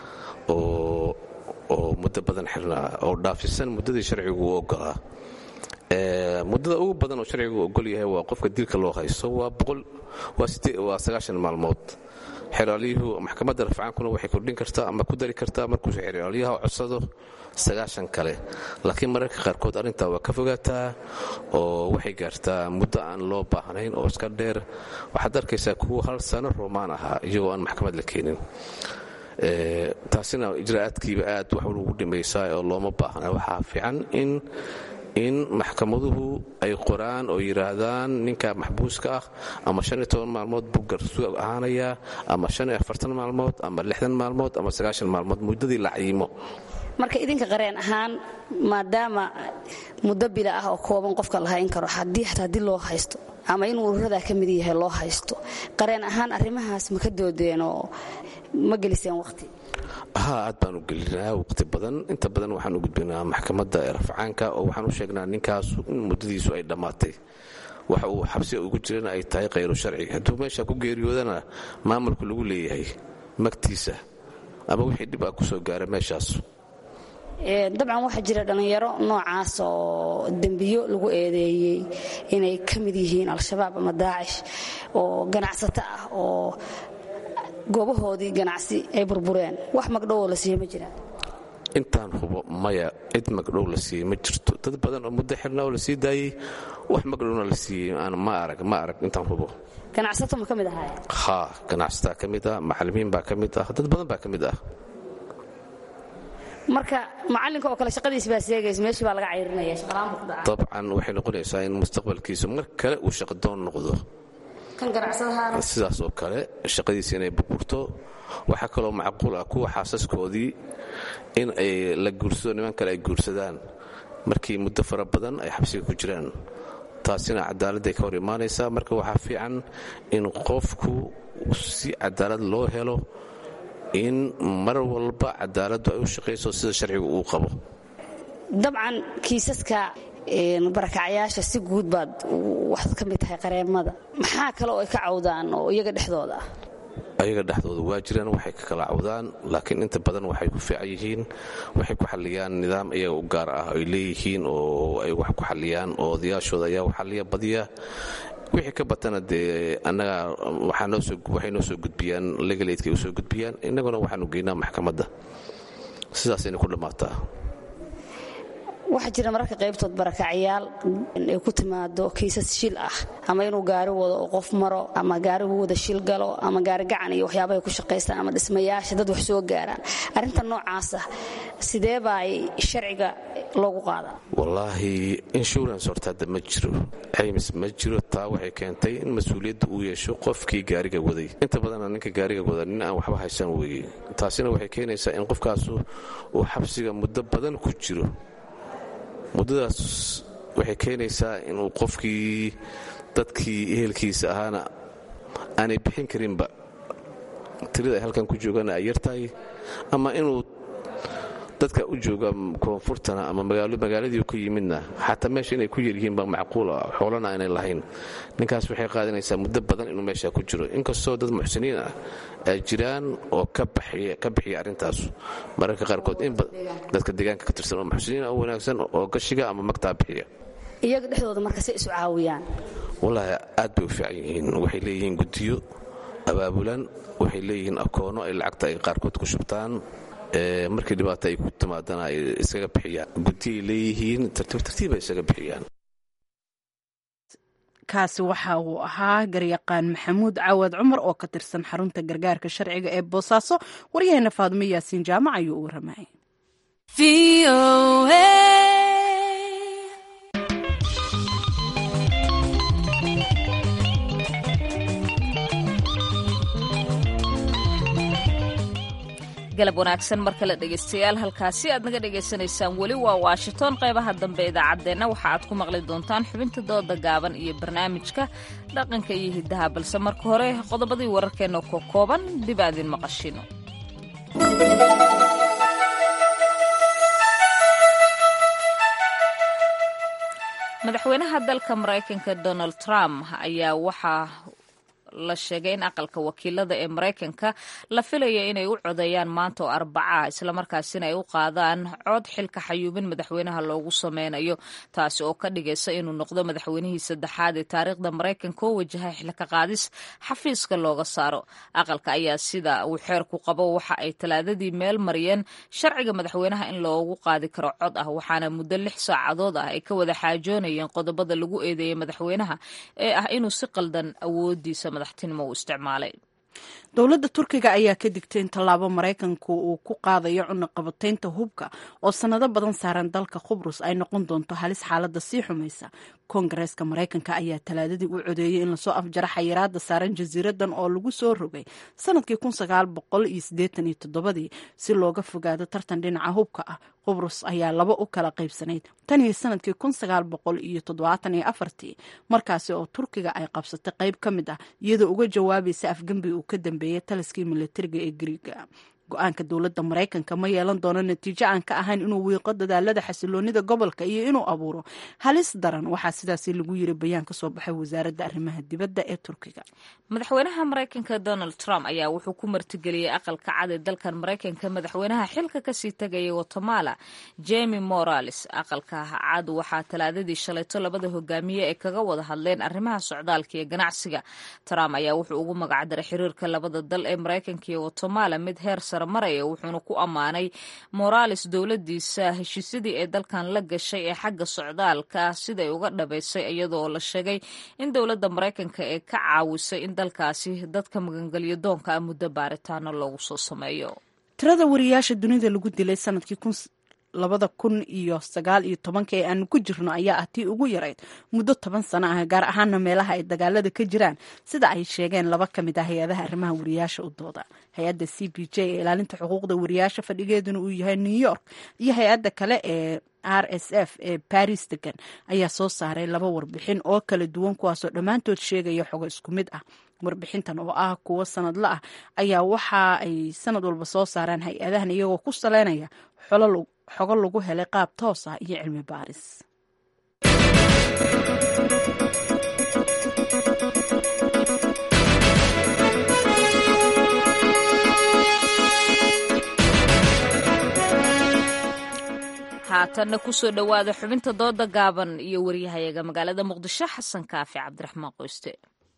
oo muddo badan xirnaa oo dhaafisan muddadii sharcigu u ogolaa muddada ugu badan oo sharcigu ogol yahay waa qofka dilka loo haysto waa sagaashan maalmood xeraalyuhu maxkamadda rafcaankuna waxay kordhin kartaa ama ku dari kartaa markuu xeraalyaha codsado sagaashan kale laakiin mararka qaarkood arrintaa waa ka fogaataa oo waxay gaartaa muddo aan loo baahnayn oo iska dheer waxaad arkaysaa kuwa hal sano roomaan ahaa iyagoo aan maxkamad la keenin taasina ijraa'aadkiiba aad wax ugu dhimaysaa oo looma baahna waxaa fiican in in maxkamaduhu ay qoraan oo yidhaahdaan ninka maxbuuska ah ama shan iyo toban maalmood buu garsuug ahaanayaa ama shan iyo afartan maalmood ama lixdan maalmood ama sagaashan maalmood muddadii la cayimo marka idinka qareen ahaan maadaama muddo bila ah oo kooban qofka la hayn karo haddii xataa haddii loo haysto ama inuu ururadaa ka mid yahay loo haysto qareen ahaan arrimahaas ma ka doodeen oo ma geliseen waqti haa aad baan u gelinaa waqti badan inta badan waxaan u gudbinaa maxkamadda ee rafcaanka oo waxaan u sheegnaa ninkaasu in muddadiisu ay dhammaatay waxa uu xabsi ugu jirana ay tahay khayru sharci hadduu meesha ku geeriyoodana maamulku lagu leeyahay magtiisa ama wixii dhib ah ku soo gaara meeshaas dabcan waxaa jira dhallinyaro noocaas oo dembiyo lagu eedeeyey inay ka mid yihiin al-shabaab ama daacish oo ganacsato ah oo goobahoodii ganacsi ay burbureen wax magdhowoo la siiye ma jiraan intaan hubo maya cid magdhow la siiyey ma jirto dad badan oo muddo xirna oo la sii daayey wax magdhowna la siiyey ma arag ma arag intaan hubo ganacsato ma ka mid ahaay haa ganacsataa ka mid ah macallimiin baa ka mid ah dad badan baa ka mid ah marka macalinka oo kale shaqadiis baa seegaysa meeshii baa laga cayrinaya shaqalaanbu ku dhaca dabcan waxay noqonaysaa in mustaqbalkiisu mar kale uu shaqadoon noqdo kan ganacsadahaana sidaas oo kale shaqadiisa inay burburto waxaa kaloo macquul ah kuwa xaasaskoodii in ay la guursado niman kale ay guursadaan markii muddo fara badan ay xabsiga ku jiraan taasina cadaaladday ka hor imaanaysaa marka waxaa fiican in qofku si cadaalad loo helo in mar walba cadaaladdu ay u shaqayso sida sharcigu uu qabo dabcan kiisaska barakacyaasha si guud baad waxaad ka mid tahay qareemada maxaa kale oo ay ka cawdaan oo iyaga dhexdooda ah ayaga dhexdooda waa jiraan waxay ka kala cawdaan laakiin inta badan waxay ku fiican yihiin waxay ku xalliyaan nidaam iyaga u gaar ah ay leeyihiin oo ay wax ku xalliyaan oo odayaashooda ayaa u xalliya badiya wixii ka batana dee annaga waxay noo soo gudbiyaan legalaydkay u soo gudbiyaan innaguna waxaanu geynaa maxkamadda sidaasayna ku dhammaataa waxaa jira mararka qaybtood barakacyaal ay ku timaado kiisas shil ah ama inuu gaari wado oo qof maro ama gaarigu wada shil galo ama gaari gacan iyo waxyaabahay ku shaqaystaan ama dhismayaasha dad wax soo gaaraan arrinta noocaasa sidee baa ay sharciga loogu qaadaa wallaahi insurance horta hadda ma jiro caymis ma jiro taa waxay keentay in mas-uuliyadda uu yeesho qofkii gaariga waday inta badanna ninka gaariga wada nin aan waxba haysan weeye taasina waxay keenaysaa in qofkaasu uu xabsiga muddo badan ku jiro muddadaas waxay keenaysaa inuu qofkii dadkii ehelkiisa ahaana aanay bixin karinba tirada ay halkan ku joogana ay yartahay ama inuu dadka u jooga koonfurtana ama magaaladii ka yimidna xataa meesha inay ku yaryihiin baa macquula xoolana aanay lahayn ninkaas waxay qaadanaysaa muddo badan inuu meesha ku jiro inkastoo dad muxsiniin ah ay jiraan oo ka bixiya arrintaas mararka qaarkood dadka deegaanka ka tirsan oo muxsiniin oo wanaagsan oo gashiga ama magtaa bixiya iyaga dhexdooda marka say isu caawiyaan wallaahi aad bay u fiican yihiin waxay leeyihiin guddiyo abaabulan waxay leeyihiin akoono ay lacagta ay qaarkood ku shubtaan markii dhibaato ay ku timaadana ay iskaga bixiyaan guddiay leeyihiin tartiib tartiib ay isaga bixiyaan kaasi waxa uu ahaa garyaqaan maxamuud cawad cumar oo ka tirsan xarunta gargaarka sharciga ee boosaaso waryaheena faadimo yaasiin jaamac ayuu u warramay galab wanaagsan mar kale dhegaystayaal halkaasi aad naga dhagaysanaysaan weli waa washington qaybaha dambe idaacaddeenna waxa aad ku maqli doontaan xubinta dooda gaaban iyo barnaamijka dhaqanka iyo hiddaha balse marka hore qodobadii wararkeenna ko kooban dib aadin maqashino madaxweynaha dalka maraykanka donald trump ayaa waxaa la sheegay in aqalka wakiilada ee maraykanka la filaya inay u codeeyaan maanta oo arbaca islamarkaasina ay u qaadaan cod xilka xayuubin madaxweynaha loogu sameynayo taasi oo ka dhigaysa inuu noqdo madaxweynihii saddexaad ee taariikhda maraykanka oo wajahay xilka qaadis xafiiska looga saaro aqalka ayaa sida uu xeerku qabo waxa ay talaadadii meel mariyeen sharciga madaxweynaha in loogu qaadi karo cod ah waxaana muddo lix saacadood ah ay ka wada xaajoonayeen qodobada lagu eedeeyay madaxweynaha ee ah inuu si qaldan awoodiisa dowladda turkiga ayaa ka digtay in tallaabo maraykanku uu ku qaadayo cunaqabataynta hubka oo sannado badan saaran dalka khubrus ay noqon doonto halis xaaladda sii xumaysa koongareeska maraykanka ayaa talaadadii u codeeyey in lasoo afjaro xayiraada saaran jasiiradan oo lagu soo rogay sanadkii ii si looga fogaado tartan dhinaca hubka ah qubrus ayaa laba u kala qaybsanayd tan iyo sanadkii ii markaasi oo turkiga ay qabsatay qayb ka mid ah iyadoo uga jawaabaysa afgembi uu ka dambeeyey taliskii militariga ee griiga go-aanka dowladda maraykanka ma yeelan doono natiijo aan ka ahayn inuu wiiqo dadaalada xasiloonida gobolka iyo inuu abuuro halis daran waxaa sidaasi lagu yiri bayaan ka soo baxay wasaaradda arrimaha dibadda ee turkiga madaxweynaha maraykanka donald trump ayaa wuxuu ku martigeliyey aqalka cad ee dalkan maraykanka madaxweynaha xilka kasii tagayay guatemala jemi morales aqalka cad waxaa talaadadii shalayto labada hogaamiye ay kaga wada hadleen arrimaha socdaalka iyo ganacsiga trump ayaa wuxuu ugu magacdaray xiriirka labada dal ee maraykanka iyo guatemala mid heer maraya wuxuuna ku ammaanay morales dowladiisa heshiisyadii ee dalkan la gashay ee xagga socdaalka siday uga dhabaysay iyadoo la sheegay in dowladda maraykanka ee ka caawisay in dalkaasi dadka magangelyo doonka ah muddo baaritaano loogu soo sameeyo tirada wariyaasha dunida lagu dilay sanadkii labada kun iyo sagaal iyo tobanka ee aanu ku jirno ayaa ah tii ugu yarayd muddo toban sano ah gaar ahaana meelaha ay dagaalada ka jiraan sida ay sheegeen laba ka mid ah hay-adaha arrimaha wariyaasha u dooda hay-adda c b j ee ilaalinta xuquuqda wariyaasha fadhigeeduna uu yahay new york iyo hay-adda kale ee r s f ee baris degan ayaa soo saaray laba warbixin oo kala duwan kuwaasoo dhammaantood sheegaya xogo isku mid ah warbixintan oo ah kuwo sanadla ah ayaa waxa ay sanad walba soo saaraan hay-adahan iyagoo ku saleynaya xogo lagu helay qaab toos ah iyo cilmi baaris haatanna kusoo dhowaada xubinta dooda gaaban iyo waryahayaga magaalada muqdisho xasan kaafi cabdiraxmaan qoyste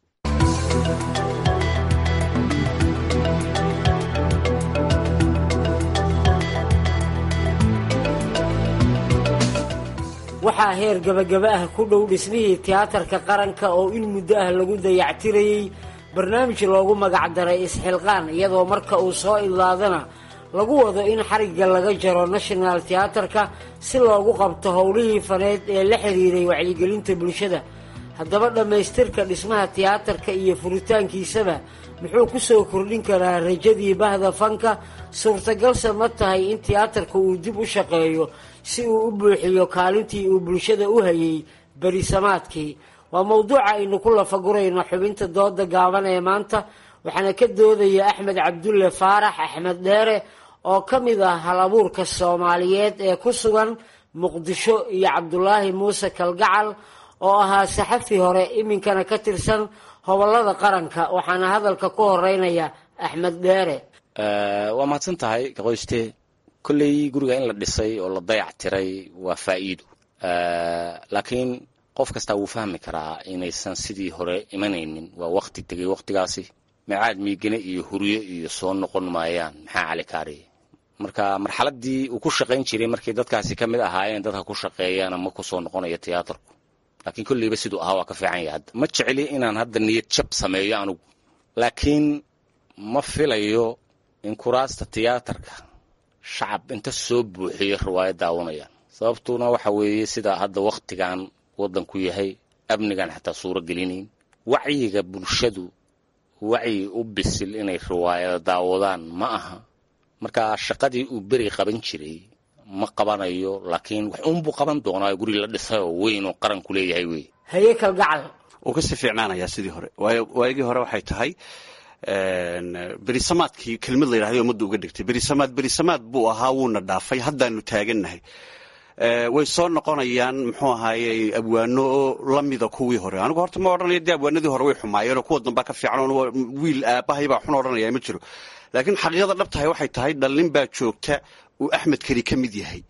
waxaa heer gabagaba ah ku dhow dhismihii tiyaatarka qaranka oo in muddo ah lagu dayactirayey barnaamij loogu magacdaray isxilqaan iyadoo marka uu soo idlaadana lagu wado in xarigga laga jaro national tiyaatarka si loogu qabto howlihii faneed ee la xiriiray wacyigelinta bulshada haddaba dhammaystirka dhismaha tiyaatarka iyo furitaankiisaba muxuu ku soo kordhin karaa rajadii bahda fanka suurtagalse ma tahay in tiyaatarka uu dib u shaqeeyo si uu u buuxiyo kaalintii uu bulshada u hayay berisamaadkii waa mowduuca aynu ku lafagurayno xubinta dooda gaaban ee maanta waxaana ka doodaya axmed cabdulle faarax axmed dheere oo ka mid ah hal abuurka soomaaliyeed ee ku sugan muqdisho iyo cabdulaahi muuse kalgacal oo ahaa saxafi hore iminkana ka tirsan hobolada qaranka waxaana hadalka ku horeynaya axmed dheere waa mahadsan tahay kaqoyste kolley guriga in la dhisay oo la dayac tiray waa faa'iido laakiin qof kastaa wuu fahmi karaa inaysan sidii hore imanaynin waa wakti tegay waktigaasi meecaad miigane iyo huryo iyo soo noqon maayaan maxaa cali kaariye marka marxaladii uu ku shaqayn jiray markay dadkaasi ka mid ahaayeen dadka ku shaqeeyana ma ku soo noqonayo tiyaatarku laakiin kolleyba siduu ahaa waa ka fiican yahay hadda ma jecli inaan hadda niyad jab sameeyo anugu laakiin ma filayo in kuraasta tiyaatarka shacab inta soo buuxiyo riwaayad daawanayaan sababtuna waxa weeye sida hadda wakhtigan waddanku yahay amnigan xataa suuro gelinayn wacyiga bulshadu wacyi u bisil inay riwaayada daawadaan ma aha marka shaqadii uu beri qaban jiray ma qabanayo laakiin wax uunbuu qaban doonaa guri la dhisay oo weyn oo qaranku leeyahay wey haye kalgacal wuu kasii fiicnaanayaa sidii hore waayo waagii hore waxay tahay berisamaadkii kelmad la yidhahday ummadda uga dhigtay berisamaad berisamaad buu ahaa wuuna dhaafay haddaanu taagannahay way soo noqonayaan muxuu ahaaye abwaano oo lamida kuwii hore anigu horta ma odhanaya dee abwaanadii hore way xumaayeenoo kuwa dambaa ka fiican oo wiil aabahay baa xun odhanaya ma jiro laakiin xaqiiqada dhabtahay waxay tahay dhallin baa joogta uu axmed keli ka mid yahay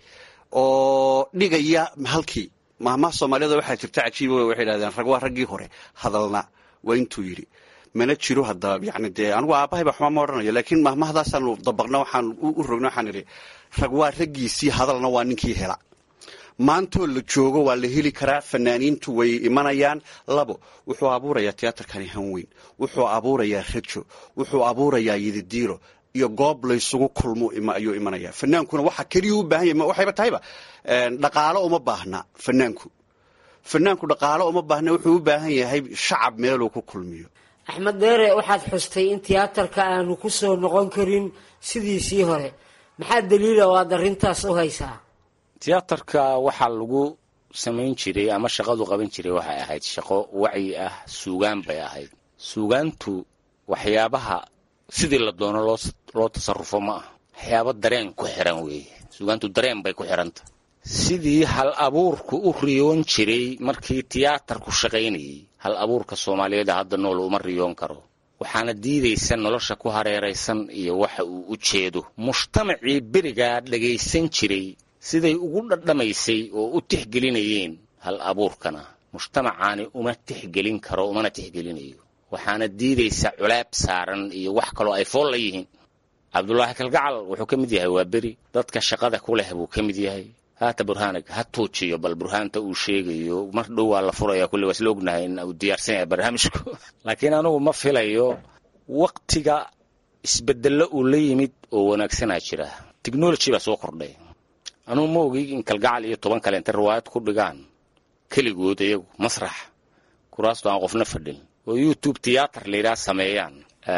oo dhigaya halkii mahmaha soomaaliyada waxaa jirta cajiiba waxay yidhahdeen rag waa raggii hore hadalna waa intuu yidhi mana jiro hadda yani dee anigu aabahay baa xuma ma odhanayo laakiin mahmahadaasaanu dabaqna waxaan u rogna waxaan idhi rag waa raggiisii hadalna waa ninkii hela maantoo la joogo waa la heli karaa fanaaniintu way imanayaan labo wuxuu abuurayaa tiyaatarkani hanweyn wuxuu abuurayaa rajo wuxuu abuurayaa yididiiro iyo goob laysugu kulmo ayuu imanaya fanaankuna waxa keliya u baahan yahy waxayba tahayba dhaqaalo uma baahna fanaanku fanaanku dhaqaalo uma baahna wuxuu u baahan yahay shacab meeluu ku kulmiyo axmed deere waxaad xustay in tiyaatarka aanu ku soo noqon karin sidiisii hore maxaa daliila oo aad arrintaas u haysaa tiyaatarka waxaa lagu samayn jiray ama shaqadu qaban jiray waxay ahayd shaqo wacyi ah suugaan bay ahayd suugaantu waxyaabaha sidii la doono loo tasarufo ma ah waxyaabo dareen ku xiran weeye suugaantu dareen bay ku xiranta sidii hal abuurku u riyoon jiray markii tiyaatarku shaqaynayay hal abuurka soomaaliyeed hadda nool uma riyoon karo waxaana diidaysa nolosha ku hareeraysan iyo waxa uu u jeedo mujtamacii berigaa dhagaysan jiray siday ugu dhadhamaysay oo u tixgelinayeen hal abuurkana mujtamacaani uma tixgelin karo umana tixgelinayo waxaana diidaysa culaab saaran iyo wax kaloo ay fool la yihiin cabdulaahi kalgacal wuxuu ka mid yahay waa beri dadka shaqada ku leh buu ka mid yahay haata burhaanag ha tuujiyo bal burhaanta uu sheegayo mar dhow waa la furaya kulli waa isla ognahay in uu diyaarsan yahay barnaamijku laakiin anugu ma filayo waktiga isbedello uu la yimid oo wanaagsanaa jira technology baa soo kordhay anugu ma ogi in kalgacal iyo toban kale intay riwaayad ku dhigaan keligood iyagu masrax kuraastu aan qofna fadhin oo youtube tiyaatar layidhaha sameeyaan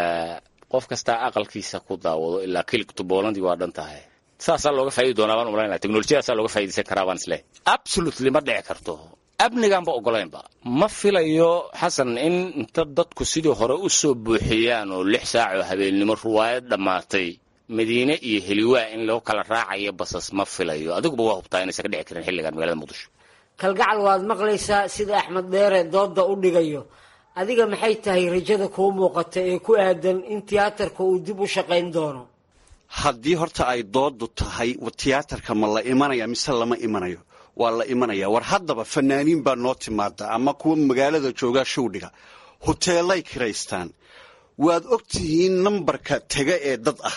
qof kastaa aqalkiisa ku daawado ilaa keligtu boolandii waa dhan tahay saasaa looga faa'idi doonaa baan umalaynaya teknolojiyadaasaa looga faa'iidaysan karaa baan isleh absolutely ma dhici karto amnigaanba ogolaynba ma filayo xasan in inta dadku sidii hore u soo buuxiyaan oo lix saac oo habeennimo ruwaayad dhammaatay madiine iyo heliwaa in loo kala raacayo basas ma filayo adiguba waa hubtaa inaysan ka dhici karin xilligan magaalada muqdisho kalgacal waad maqlaysaa sida axmed dheere doodda u dhigayo adiga maxay tahay rajada kuu muuqata ee ku aadan in tiyaatarka uu dib u shaqayn doono haddii horta ay doodu tahay tiyaatarka ma la imanaya mise lama imanayo waa la imanaya war haddaba fanaaniin baa noo timaada ama kuwa magaalada joogaa showdhiga hoteelay kiraystaan waad og tihiin nambarka tega ee dad ah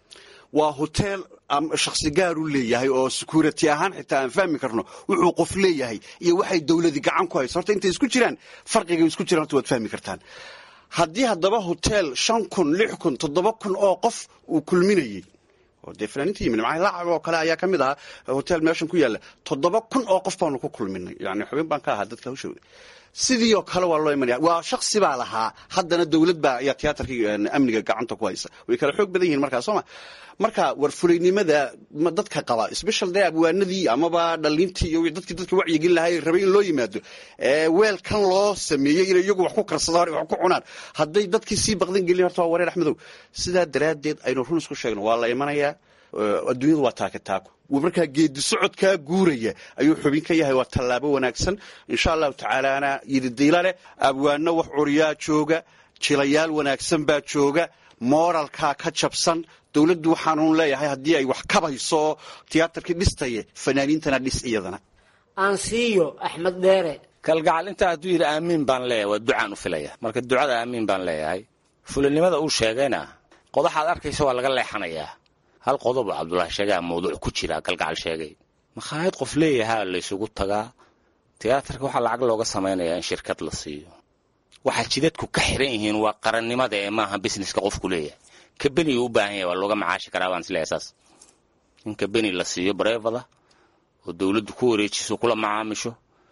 waa hoteel shakhsi gaar u leeyahay oo security ahaan xitaa aan fahmi karno wuxuu qof leeyahay iyo waxay dowladi gacan ku hayso horta intay isku jiraan farqiga isku jiraan horta waad fahmi kartaan haddii haddaba hotel shan kun lix kun toddoba kun oo qof uu kulminayey oo dee fanaaniinta yimid macaa lacag oo kale ayaa ka mid ahaa hotel meeshan ku yaalla toddoba kun oo qof baanu ku kulminay yani xubin baan ka ahaa dadka hawshooda sidii oo kale waa loo imanaya waa shaksi baa lahaa haddana dowlad baa ayaa tiyaatarkii amniga gacanta ku haysa way kala xoog badan yihiin markaa sooma marka war fulaynimada dadka qaba special dee abwaanadii amaba dhalintii iyo dadkii dadka wacyigin lahaa rabay in loo yimaado weelkan loo sameeyey inay iyagu wax ku karsadaan wax ku cunaan hadday dadkii sii baqdan gelin horta waa wareer axmedow sidaa daraaddeed aynu run isku sheegno waa la imanayaa adduunyadu waa taaka taako markaa geedi socodkaa guuraya ayuu xubin ka yahay waa tallaabo wanaagsan insha allahu tacaalaana yididayla leh abwaano wax curiyaa jooga jilayaal wanaagsan baa jooga mooralkaa ka jabsan dowladdu waxaanuun leeyahay haddii ay wax kabayso tiyaatarkii dhistaye fanaaniintana dhis iyadana aan siiyo axmed dheere kalgacal intaa hadduu yidhi aamiin baan leeyahay waa ducaan u filaya marka ducada aamiin baan leeyahay fulinimada uu sheegayna qodaxaad arkaysa waa laga leexanayaa hal qodob oo cabdulaahi sheegaa mawduuc ku jira galgacal sheegay makhaayad qof leeyahaa laysugu tagaa tiyaatarka waxaa lacag looga samaynayaa in shirkad la siiyo waxaa jidadku ka xiran yihiin waa qarannimada ee maaha busineska qofku leeyahay kabeniga u baahan yahay waa looga macaashi karaa baan isleeyahay saas in kabeni la siiyo bareefada oo dowladdu ku wareejiso kula macaamisho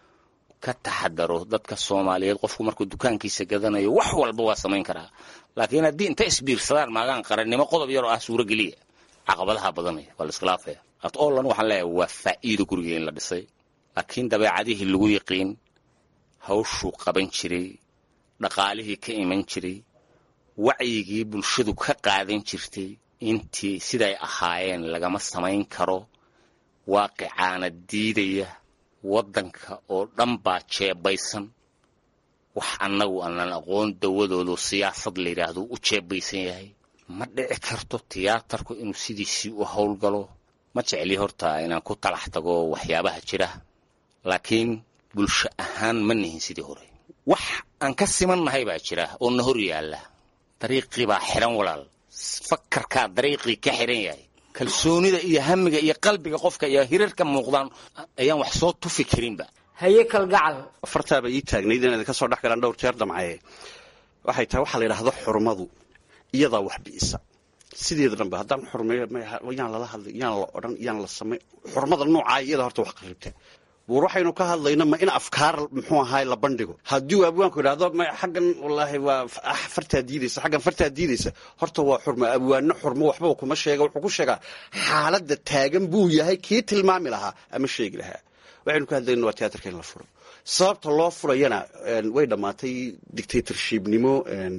ka taxadaro dadka soomaaliyeed qofku markuu dukaankiisa gadanayo wax walba waa samayn karaa laakiin haddii inta isbiirsadaan maagaan qarannimo qodob yaroo ah suurogeliya caqabadaha badanaya waa la iskhilaafaya at ollan waxaan leeyahay waa faa'iido guriga in la dhisay laakiin dabeecadihii lagu yiqiin hawshuu qaban jiray dhaqaalihii ka iman jiray wacyigii bulshadu ka qaadan jirtay intii siday ahaayeen lagama samayn karo waaqicaana diidaya waddanka oo dhan baa jeebaysan wax annagu aanan aqoon dawadoodu siyaasad la yidhaahdo u jeebaysan yahay ma dhici karto tiyaatarku inuu sidiisii u howlgalo ma jecli horta inaan ku talax tago waxyaabaha jira laakiin bulsho ahaan ma nihin sidii hore wax aan ka simannahay baa jira oo na hor yaalla dariiqii baa xiran walaal fakarkaa dariiqii ka xiran yahay kalsoonida iyo hamiga iyo qalbiga qofka iyo hirarka muuqdaan ayaan wax soo tufi karinba haye kalgacal fartaaba ii taagnayd inaad ka soo dhex galaan dhowr jeer damcaye waxay tahay waxaa la yidhaahdo xurmadu iyadaa wax bi'isa sideeda dhanba haddaan xurmeeyo yaan lala hadlay yaan la odhan yaan la samay xurmada noocaa iyada horta wax qaribta war waxaynu ka hadlayna ma in afkaar muxuu ahaay la bandhigo haddii uu abwaanku idhaahdo ma xaggan wallaahi waa fartaa diidaysa xaggan fartaa diidaysa horta waa xurmo abwaano xurmo waxbaba kuma sheega wuxuu ku sheegaa xaaladda taagan buu yahay kii tilmaami lahaa ama sheegi lahaa waxaynu ka hadlayna waa tiyaatarka in la furo sababta loo furayana way dhammaatay dictatorshipnimo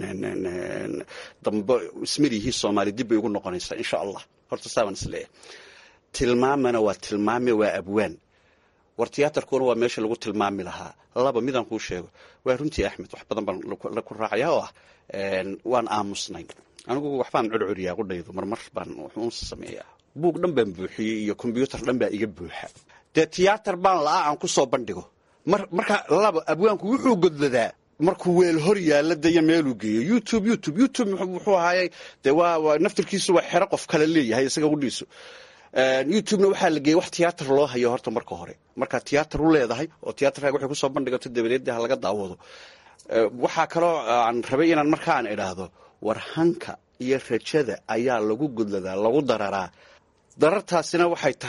dambe ismarihii soomaali dib bay ugu noqonaysaa insha allah horta saabaan isleeyahay tilmaamana waa tilmaame waa abwaan war tiyaatarkuna waa meesha lagu tilmaami lahaa laba midaan kuu sheego waa runtii axmed wax badan baan ku raacaya oo ah waan aamusnay anigu waxbaan curcuriyaa qudhaydu marmar baan wuxuun sameeyaa buug dhan baan buuxiyey iyo kombyuutar dhan baa iga buuxa dee tiyaatar baan la'aa aan ku soo bandhigo marka laba abwaanku wuxuu godladaa markuu weel hor yaalla daya meeluu geeyo youtube youtube youtube muxuu ahaayey dee waa naftirkiisu waa xero qof kale leeyahay isaga qudhiisu youtubena waxaa la geeyey wax tiyaatar loo hayo horta marka hore markaa tiyaatar u leedahay oo tiyaatarkaaga waxay kusoo bandhigato dabadeed ha laga daawado waxaa kaloo aan rabay inaan markaan idhaahdo war hanka iyo rajada ayaa lagu godladaa lagu dararaa darartaasina waxay tahay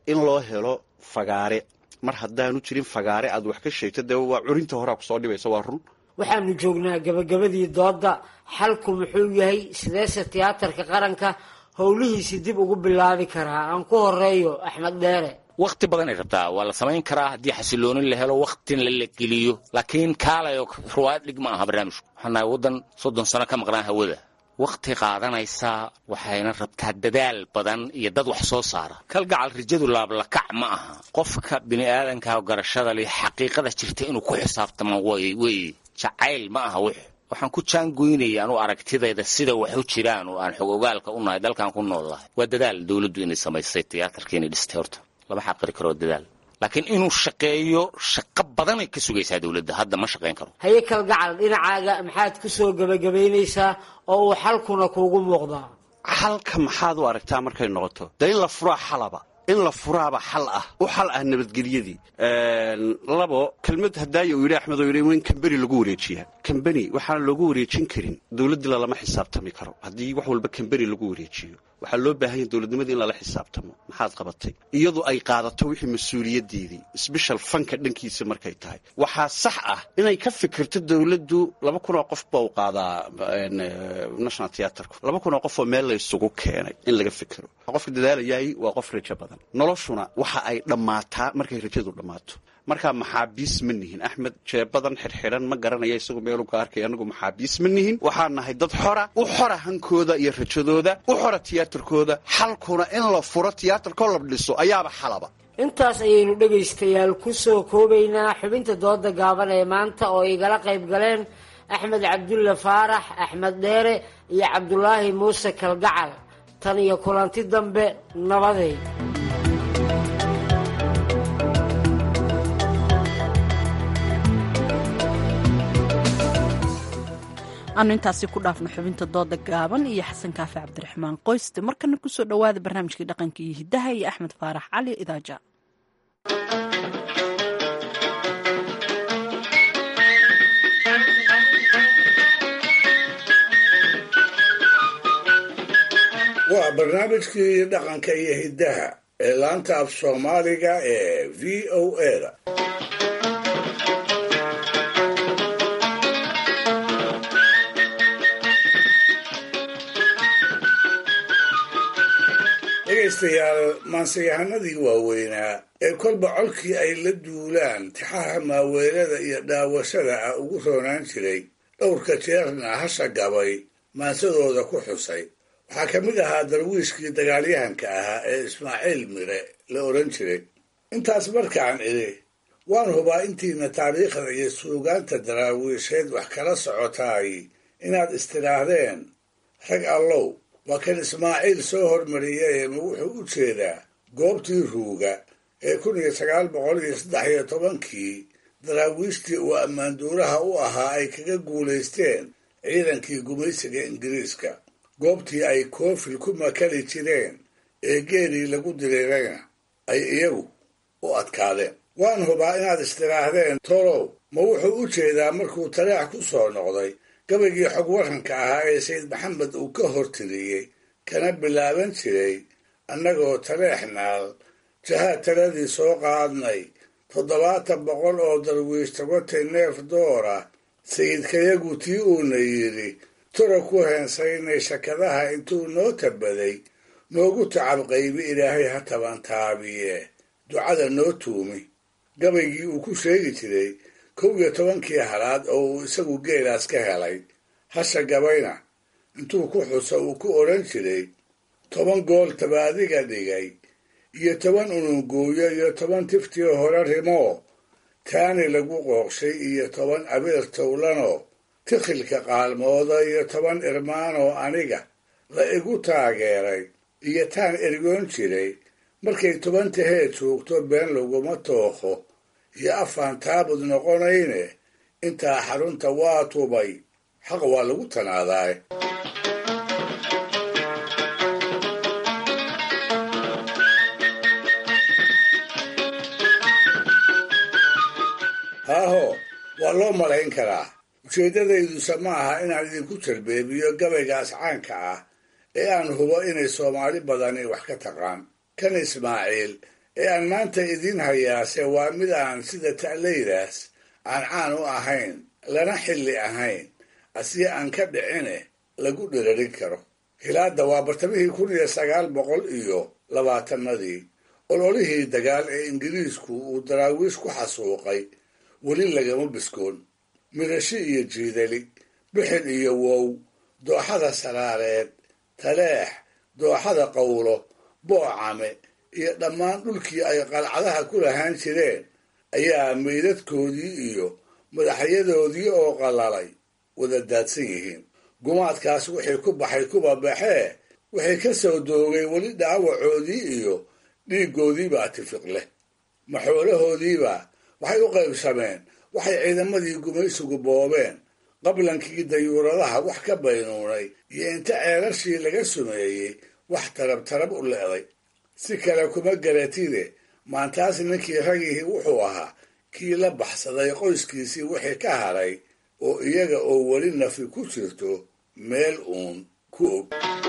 in loo helo fagaare mar haddaanu jirin fagaare aad wax ka sheegto dee waa curinta horaa kusoo dhibaysa waa run waxaanu joognaa gabagabadii doodda xalku muxuu yahay sideese tiyaatarka qaranka howlihiisi dib ugu bilaabi karaa aan ku horeeyo axmed dheere wakhti badanay rabtaa waa la samayn karaa haddii xasiloonin la helo wakhtina la geliyo laakiin kaalayo ruwaayad dhig ma aha barnaamijku waxaan nahay waddan soddon sano ka maqnaa hawada wakhti qaadanaysaa waxayna rabtaa dadaal badan iyo dad wax soo saara kalgacal rijadu laablakac ma aha qofka bini'aadanka garashada leh xaqiiqada jirta inuu ku xisaabtamo weye jacayl ma aha wix waxaan ku jaangoynaya anu aragtidayda sida wax u jiraan oo aan xog ogaalka u nahay dalkan ku noolahay waa dadaal dowladdu inay samaysay tiyaatarka inay dhistay horta lama xaqiri karo dadaal laakiin inuu shaqeeyo shaqo badanay ka sugaysaa dowladda hadda ma shaqayn karo haye kalgacal dhinacaaga maxaad ku soo gebagabaynaysaa oo uu xalkuna kuugu muuqdaa xalka maxaad u aragtaa markay noqoto dee in la furaa xalaba in la furaaba xal ah u xal ah nabadgelyadii labo kelmad hadaayo uu yidhi axmed oo yidhi in kambeni lagu wareejiyaa kambeni waxaan loogu wareejin karin dowladdii lalama xisaabtami karo haddii wax walba kambeni lagu wareejiyo waxaa loo baahan yahay dowladnimadii in lala xisaabtamo maxaad qabatay iyadu ay qaadato wixii mas-uuliyaddeedii sbeshal fanka dhankiisa markay tahay waxaa sax ah inay ka fikirto dowladdu laba kun oo qof baa u qaadaa national theatrku laba kun oo qof oo meel la isugu keenay in laga fikiro qofka dadaalayahay waa qof rajo badan noloshuna waxa ay dhammaataa markay rajadu dhammaato markaa maxaabiis ma nihin axmed jeebadan xirxiran ma garanaya isagu meelu ka arkay anagu maxaabiis ma nihin waxaan nahay dad xora u xora hankooda iyo rajadooda u xora tiyaatarkooda xalkuna in la furo tiyaatarkoo la dhiso ayaaba xalaba intaas ayaynu dhegaystayaal ku soo koobaynaa xubinta dooda gaaban ee maanta oo igala qayb galeen axmed cabdulle faarax axmed dheere iyo cabdulaahi muuse kalgacal tan iyo kulanti dambe nabadeed aanu intaasi ku dhaafno xubinta dooda gaaban iyo xasan kaafi cabdiraxmaan qoyste markana kusoo dhowaada barnaamijkii dhaqanka iyo hidaha iyo axmed faarax cali idaaja waa barnaamijkii dhaqanka iyo hiddaha ee laanta af soomaaliga ee v o a-da dhegaystayaal maanseyahanadii waaweynaa ee kolba colkii ay la duulaan tixaha maaweelada iyo dhaawashada ah ugu roonaan jiray dhowrka jeerna hasha gabay maansadooda ku xusay waxaa ka mid ahaa darwiishkii dagaalyahanka ahaa ee ismaaciil mire la odhan jiray intaas markaan idhi waan hubaa intiina taariikhda iyo suugaanta daraawiisheed wax kala socotaay inaad istidhaahdeen rag allow waa kan ismaaciil soo hormariyay ma wuxuu u jeedaa goobtii ruuga ee kun iyo sagaal boqol iyo saddex iyo tobankii daraawiishtii uu ammaanduuraha u ahaa ay kaga guulaysteen ciidankii gumaysiga ingiriiska goobtii ay koofil ku makali jireen ee geelii lagu diriirayna ay iyagu u adkaadeen waan hubaa inaad istidhaahdeen tolow ma wuxuu u jeedaa markuu taleex ku soo noqday gabaygii xog waranka ahaa ee sayid maxamed uu ka hortiriyey kana bilaaban jiray annagoo taleexnaal jahaad taladii soo qaadnay toddobaatan boqol oo darwiish tabatay neef doora sayidkayagu tii uuna yidhi tura ku heensaynay shakadaha intuu noo tabaday noogu tacab qaybi ilaahay ha tabantaabiye ducada noo tuumi gabaygii uu ku sheegi jiray kow iyo tobankii halaad oo uu isagu geelaas ka helay hasha gabayna intuu ku xuso uu ku odhan jiray toban gool tabaadiga dhigay iyo toban unungooyo iyo toban tiftii hore rimoo taani lagu qooqshay iyo toban abeer towlanoo tikhilka qaalmooda iyo toban irmaanoo aniga la igu taageeray iyo taan ergoon jiray markay toban tahee joogto been laguma tookho iyo afaan taabud noqonayne intaa xarunta waa tubay xaq waa lagu tanaadaay haaho waa loo malayn karaa ujeeddadayduse ma aha inaan idinku jarbeebiyo gabaygaas caanka ah ee aan hubo inay soomaali badani wax ka taqaan kan ismaaciil ee aan maanta idiin hayaase waa mid aan sida ta'laydaas aan caan u ahayn lana xilli ahayn asii aan ka dhicine lagu dhirarin karo hilaadda waa bartamihii kun iyo sagaal boqol iyo labaatanadii ololihii dagaal ee ingiriisku uu daraawiish ku xasuuqay weli lagama biskoon midhashi iyo jiidali bixin iyo wow dooxada saraareed taleex dooxada qawlo boocame iyo dhammaan dhulkii ay qalcadaha ku lahaan jireen ayaa meydadkoodii iyo madaxyadoodii oo qalalay wada daadsan yihiin gumaadkaas wixii ku baxay kuba baxee wixii ka soo doogay weli dhaawacoodii iyo dhiiggoodiibaa tifiq leh maxoolahoodiiba waxay u qaybsameen waxay ciidamadii gumaysigu boobeen qablankii dayuuradaha wax ka baynuunay iyo inta ceelashii laga sumeeyey wax tarab tarab u le'day si kale kuma garatide maantaas ninkii ragihii wuxuu ahaa kii la baxsaday qoyskiisii wixii ka haray oo iyaga oo weli nafi ku jirto meel uun ku og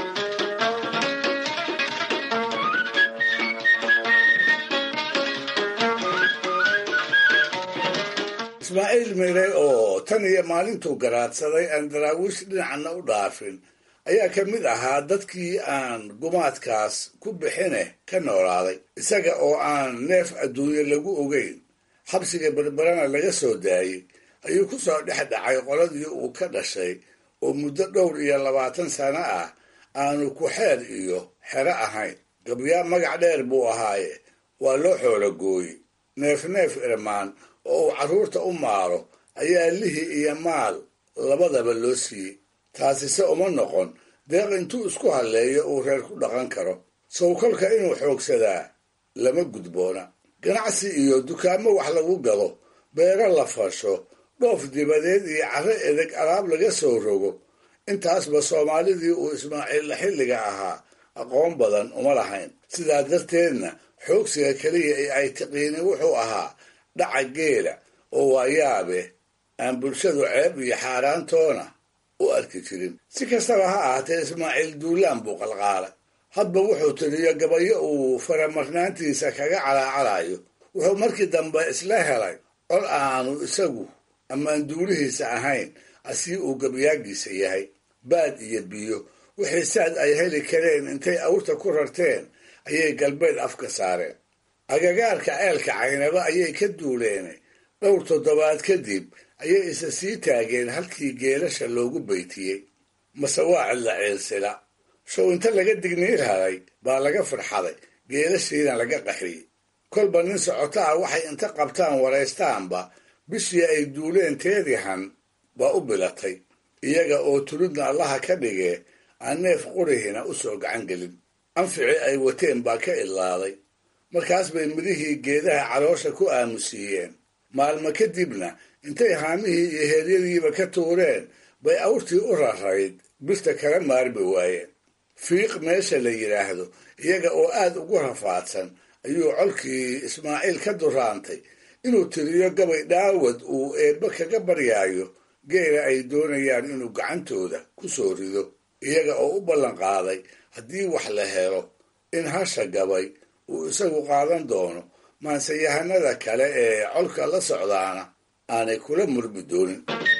ismaaciil mire oo tan iyo maalintuu garaadsaday aan daraawiish dhinacna u dhaafin ayaa ka mid ahaa dadkii aan gumaadkaas ku bixine ka noolaaday isaga oo aan neef adduunye lagu ogeyn xabsiga berberana laga soo daayey ayuu ku soo dhex dhacay qoladii uu ka dhashay oo muddo dhowr iyo labaatan sano ah aanu ku xeer iyo xero ahayn gabyaa magac dheer buu ahaaye waa loo xoolo gooye neef neef irmaan oo uu carruurta u maalo ayaa lihi iyo maal labadaba loo siiyey taasise uma noqon deeq intuu isku halleeyo uu reer ku dhaqan karo sawkolka inuu xoogsadaa lama gudboona ganacsi iyo dukaamo wax lagu gado beero la fasho dhoof dibadeed iyo carro edeg alaab laga soo rogo intaasba soomaalidii uu ismaaciilla xilliga ahaa aqoon badan uma lahayn sidaa darteedna xoogsiga keliya ee ay tiqiini wuxuu ahaa dhaca geela oo waayaabe aan bulshadu ceeb iyo xaaraantoona u arki jirin si kastaba ha ahaatee ismaaciil duulaan buu qalqaalay hadba wuxuu tiriyo gabayo uu faramarnaantiisa kaga calaacalayo wuxuu markii dambe isla helay cod aanu isagu ammaan duulihiisa ahayn asii uu gabayaagiisa yahay baad iyo biyo wixii saad ay heli kareen intay awrta ku rarteen ayay galbeed afka saareen agagaarka ceelka caynaba ayay ka duuleene dhowr toddobaad kadib ayay isa sii taageen halkii geelasha loogu baytiyey mase waa cidla ciilsila show inta laga digniir haday baa laga farxaday geelashiina laga qaxiyey kolba nin socotaa waxay inta qabtaan waraystaanba bishii ay duuleen teedihan baa u bilatay iyaga oo tulidna allaha ka dhigee aan neef qurihina u soo gacan gelin anficii ay wateen baa ka idlaaday markaas bay midihii geedaha caloosha ku aamusiiyeen maalmo kadibna intay haamihii iyo heeryadiiba ka tuureen bay awrtii u rarayd birta kala maarmi waayeen fiiq meesha la yidhaahdo iyaga oo aad ugu rafaadsan ayuu colkii ismaaciil ka duraantay inuu tiriyo gabay dhaawad uu eebbe kaga baryaayo geela ay doonayaan inuu gacantooda ku soo rido iyaga oo u ballan qaaday haddii wax la helo in hasha gabay uu isagu qaadan doono maanseyahanada kale ee colka la socdaana aanay kula murmi doonin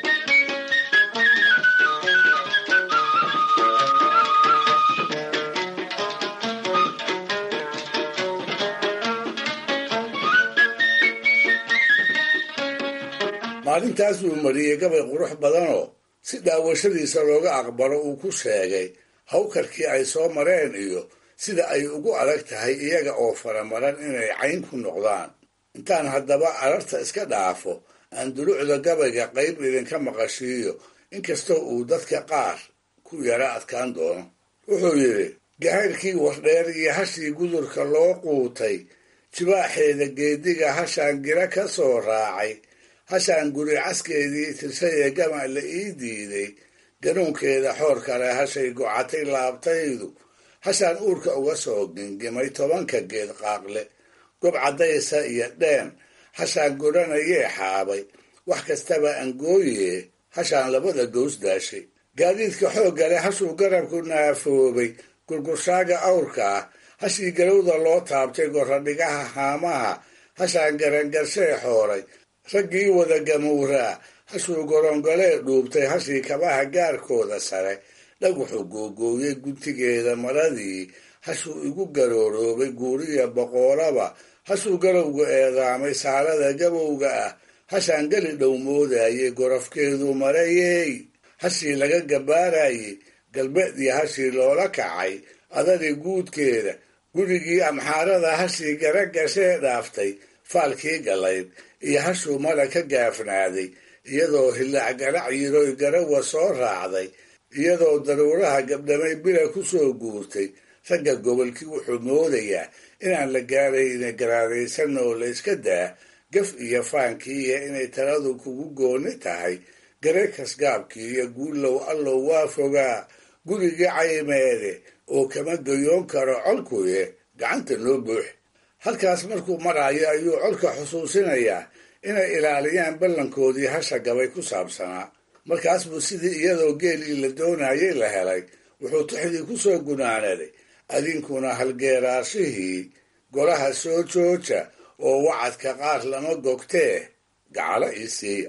maalintaas uu mariyey gabay qurux badanoo si daawashadiisa looga aqbalo uu ku sheegay hawkarkii ay soo mareen iyo sida ay ugu adag tahay iyaga oo faramaran inay cayn ku noqdaan intaan haddaba ararta iska dhaafo aan dulucda gabayga qayb idinka maqashiiyo inkastoo uu dadka qaar ku yara adkaan doono wuxuu yidhi gahayrkii wardheer iyo hashii gudurka loo quutay jibaaxeeda geediga hashaan gira ka soo raacay hashaan guri caskeedii tirshayee gama la ii diiday ganuunkeeda xoor kale hashay gocatay laabtaydu hashaan uurka uga soo gingimay tobanka geed qaaqle gob caddaysa iyo dheen hashaan godhanayee xaabay wax kastaba angooyee hashaan labada gows daashay gaadiidka xoogga leh hashuu garabku naafoobay gurgurshaaga awrka ah hashii galowda loo taabtay goradhigaha haamaha hashaan garangarshee xooray raggii wada gamuuraa hashuu gorongolee dhuubtay hashii kabaha gaarkooda sare dhaguxu googooyey guntigeeda maradii hashuu igu garooroobay guuriya boqoolaba hashuu garowga eedaamay saalada gabowga ah hashaan geli dhow moodayey gorofkeedu marayey hashii laga gabaarayey galbeedii hashii loola kacay adadii guudkeeda gurigii amxaarada hashii gara gashee dhaaftay faalkii galayd iyo hashuu mala ka gaafnaaday iyadoo hillaac garac yiroy garawa soo raacday iyadoo daruuraha gabdhamay bila ku soo guurtay ragga gobolkii wuxuu moodayaa inaan la gaarayna garaadaysan oo la yska daa gaf iyo faankii iyo inay taladu kugu gooni tahay gareekas gaabkii iyo guullow allow waa fogaa gurigii caymeede oo kama gayoon karo colkuye gacanta noo buux halkaas markuu maraayo ayuu colka xusuusinayaa inay ilaaliyaan ballankoodii hasha gabay ku saabsanaa markaas buu sidii iyadoo geelii la doonayay la helay wuxuu tixdii ku soo gunaanaday adinkuna halgeeraashihii golaha soo jooja oo wacadka qaar lama gogtee gacalo ii siiya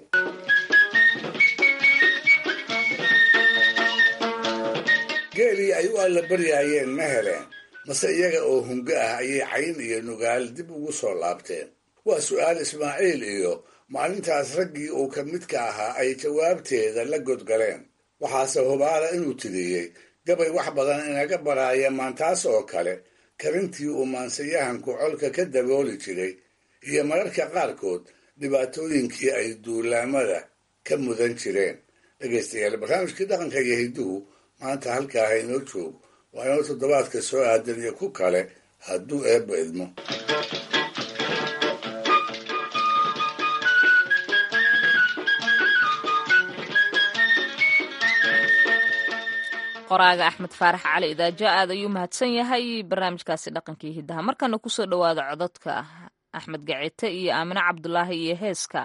geelii ay u alla baryaayeen ma heleen mase iyaga oo hungo ah ayay cayn iyo nugaal dib ugu soo laabteen waa su'aal ismaaciil iyo maalintaas raggii uu ka midka ahaa ay jawaabteeda la godgaleen waxaase hubaala inuu tiriyey gabay wax badan inaga baraaya maantaas oo kale karintii uu maansayahanku colka ka dabooli jiray iyo mararka qaarkood dhibaatooyinkii ay duulaamada ka mudan jireen dhegaystayaal barnaamijkii dhaqanka iyo hidduhu maanta halkaa ha inoo joogo waa inoo toddobaadka soo aadan iyo ku kale hadduu eebba idmo qoraaga axmed faarax cali idaajo aad ayuu mahadsan yahay barnaamijkaasi dhaqankii hiddaha markana kusoo dhowaada codadka axmed gacite iyo aamine cabdulaahi iyo heeska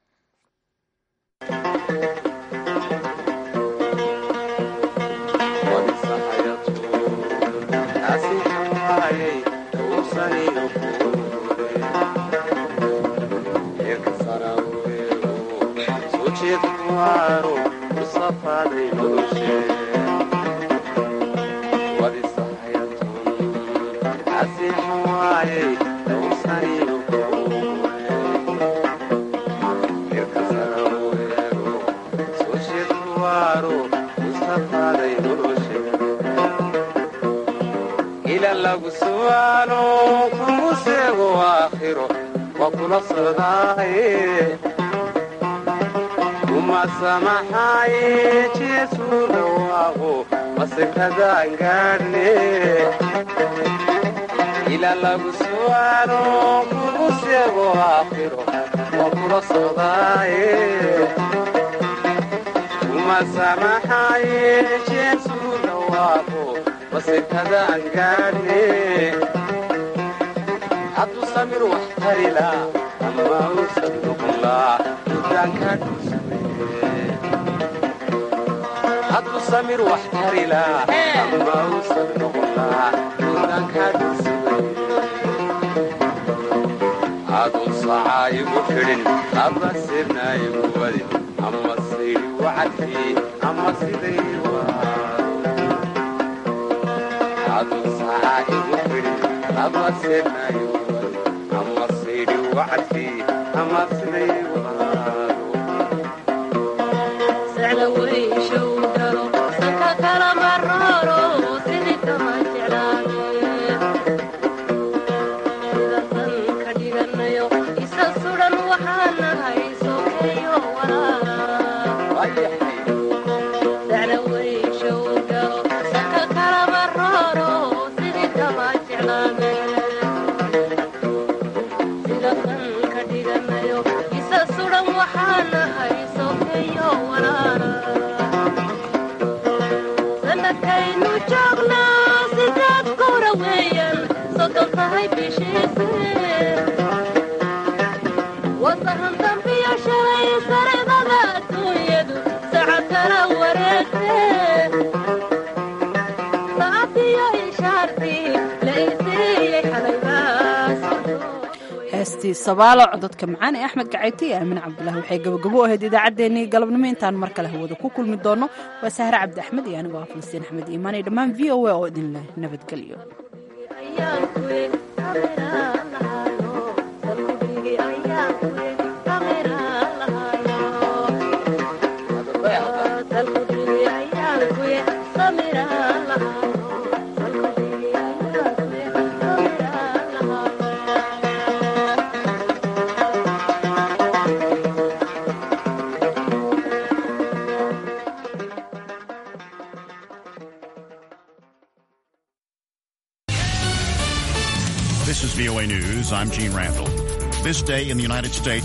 ila lagu su'aalo kugu seego aakhiro waa kula socdaaye uma samaxaaye jeesu dhawaaqo masekadaan gaadhne ila lagu su'aalo kugu seego aakhiro waa kula socdaaye uma samaxaaye jeesu dhawaaqo masekadaan gaadhne hadduu samir wax tarila ama uusan noqonlaa dudaanka hadduu samir wax tarila ama uusan noqonlaa dudaanka dhulsugaye aduu sacaa igu xidhin aba sirna igu wadin ama saydi wacadkii ama siday aduu sacaa igu xidhin aba sirna igu wadin ama saydi wacadkii ama siday Saatiyo ishaartii la isii heestii sabaalo cododka macaan ee axmed gacayti iyo aamin cabdulahi waxay gabagabo u ahayd idaacaddeenii galabnimo intaan mar kale hawada ku kulmi doono waa sahre cabdi axmed iyo anigoo ah falastiin axmed iimaan iyo dhammaan v o a oo idin leh nabadgelyo This is VOA News. I'm Gene Randall. This day in the United States.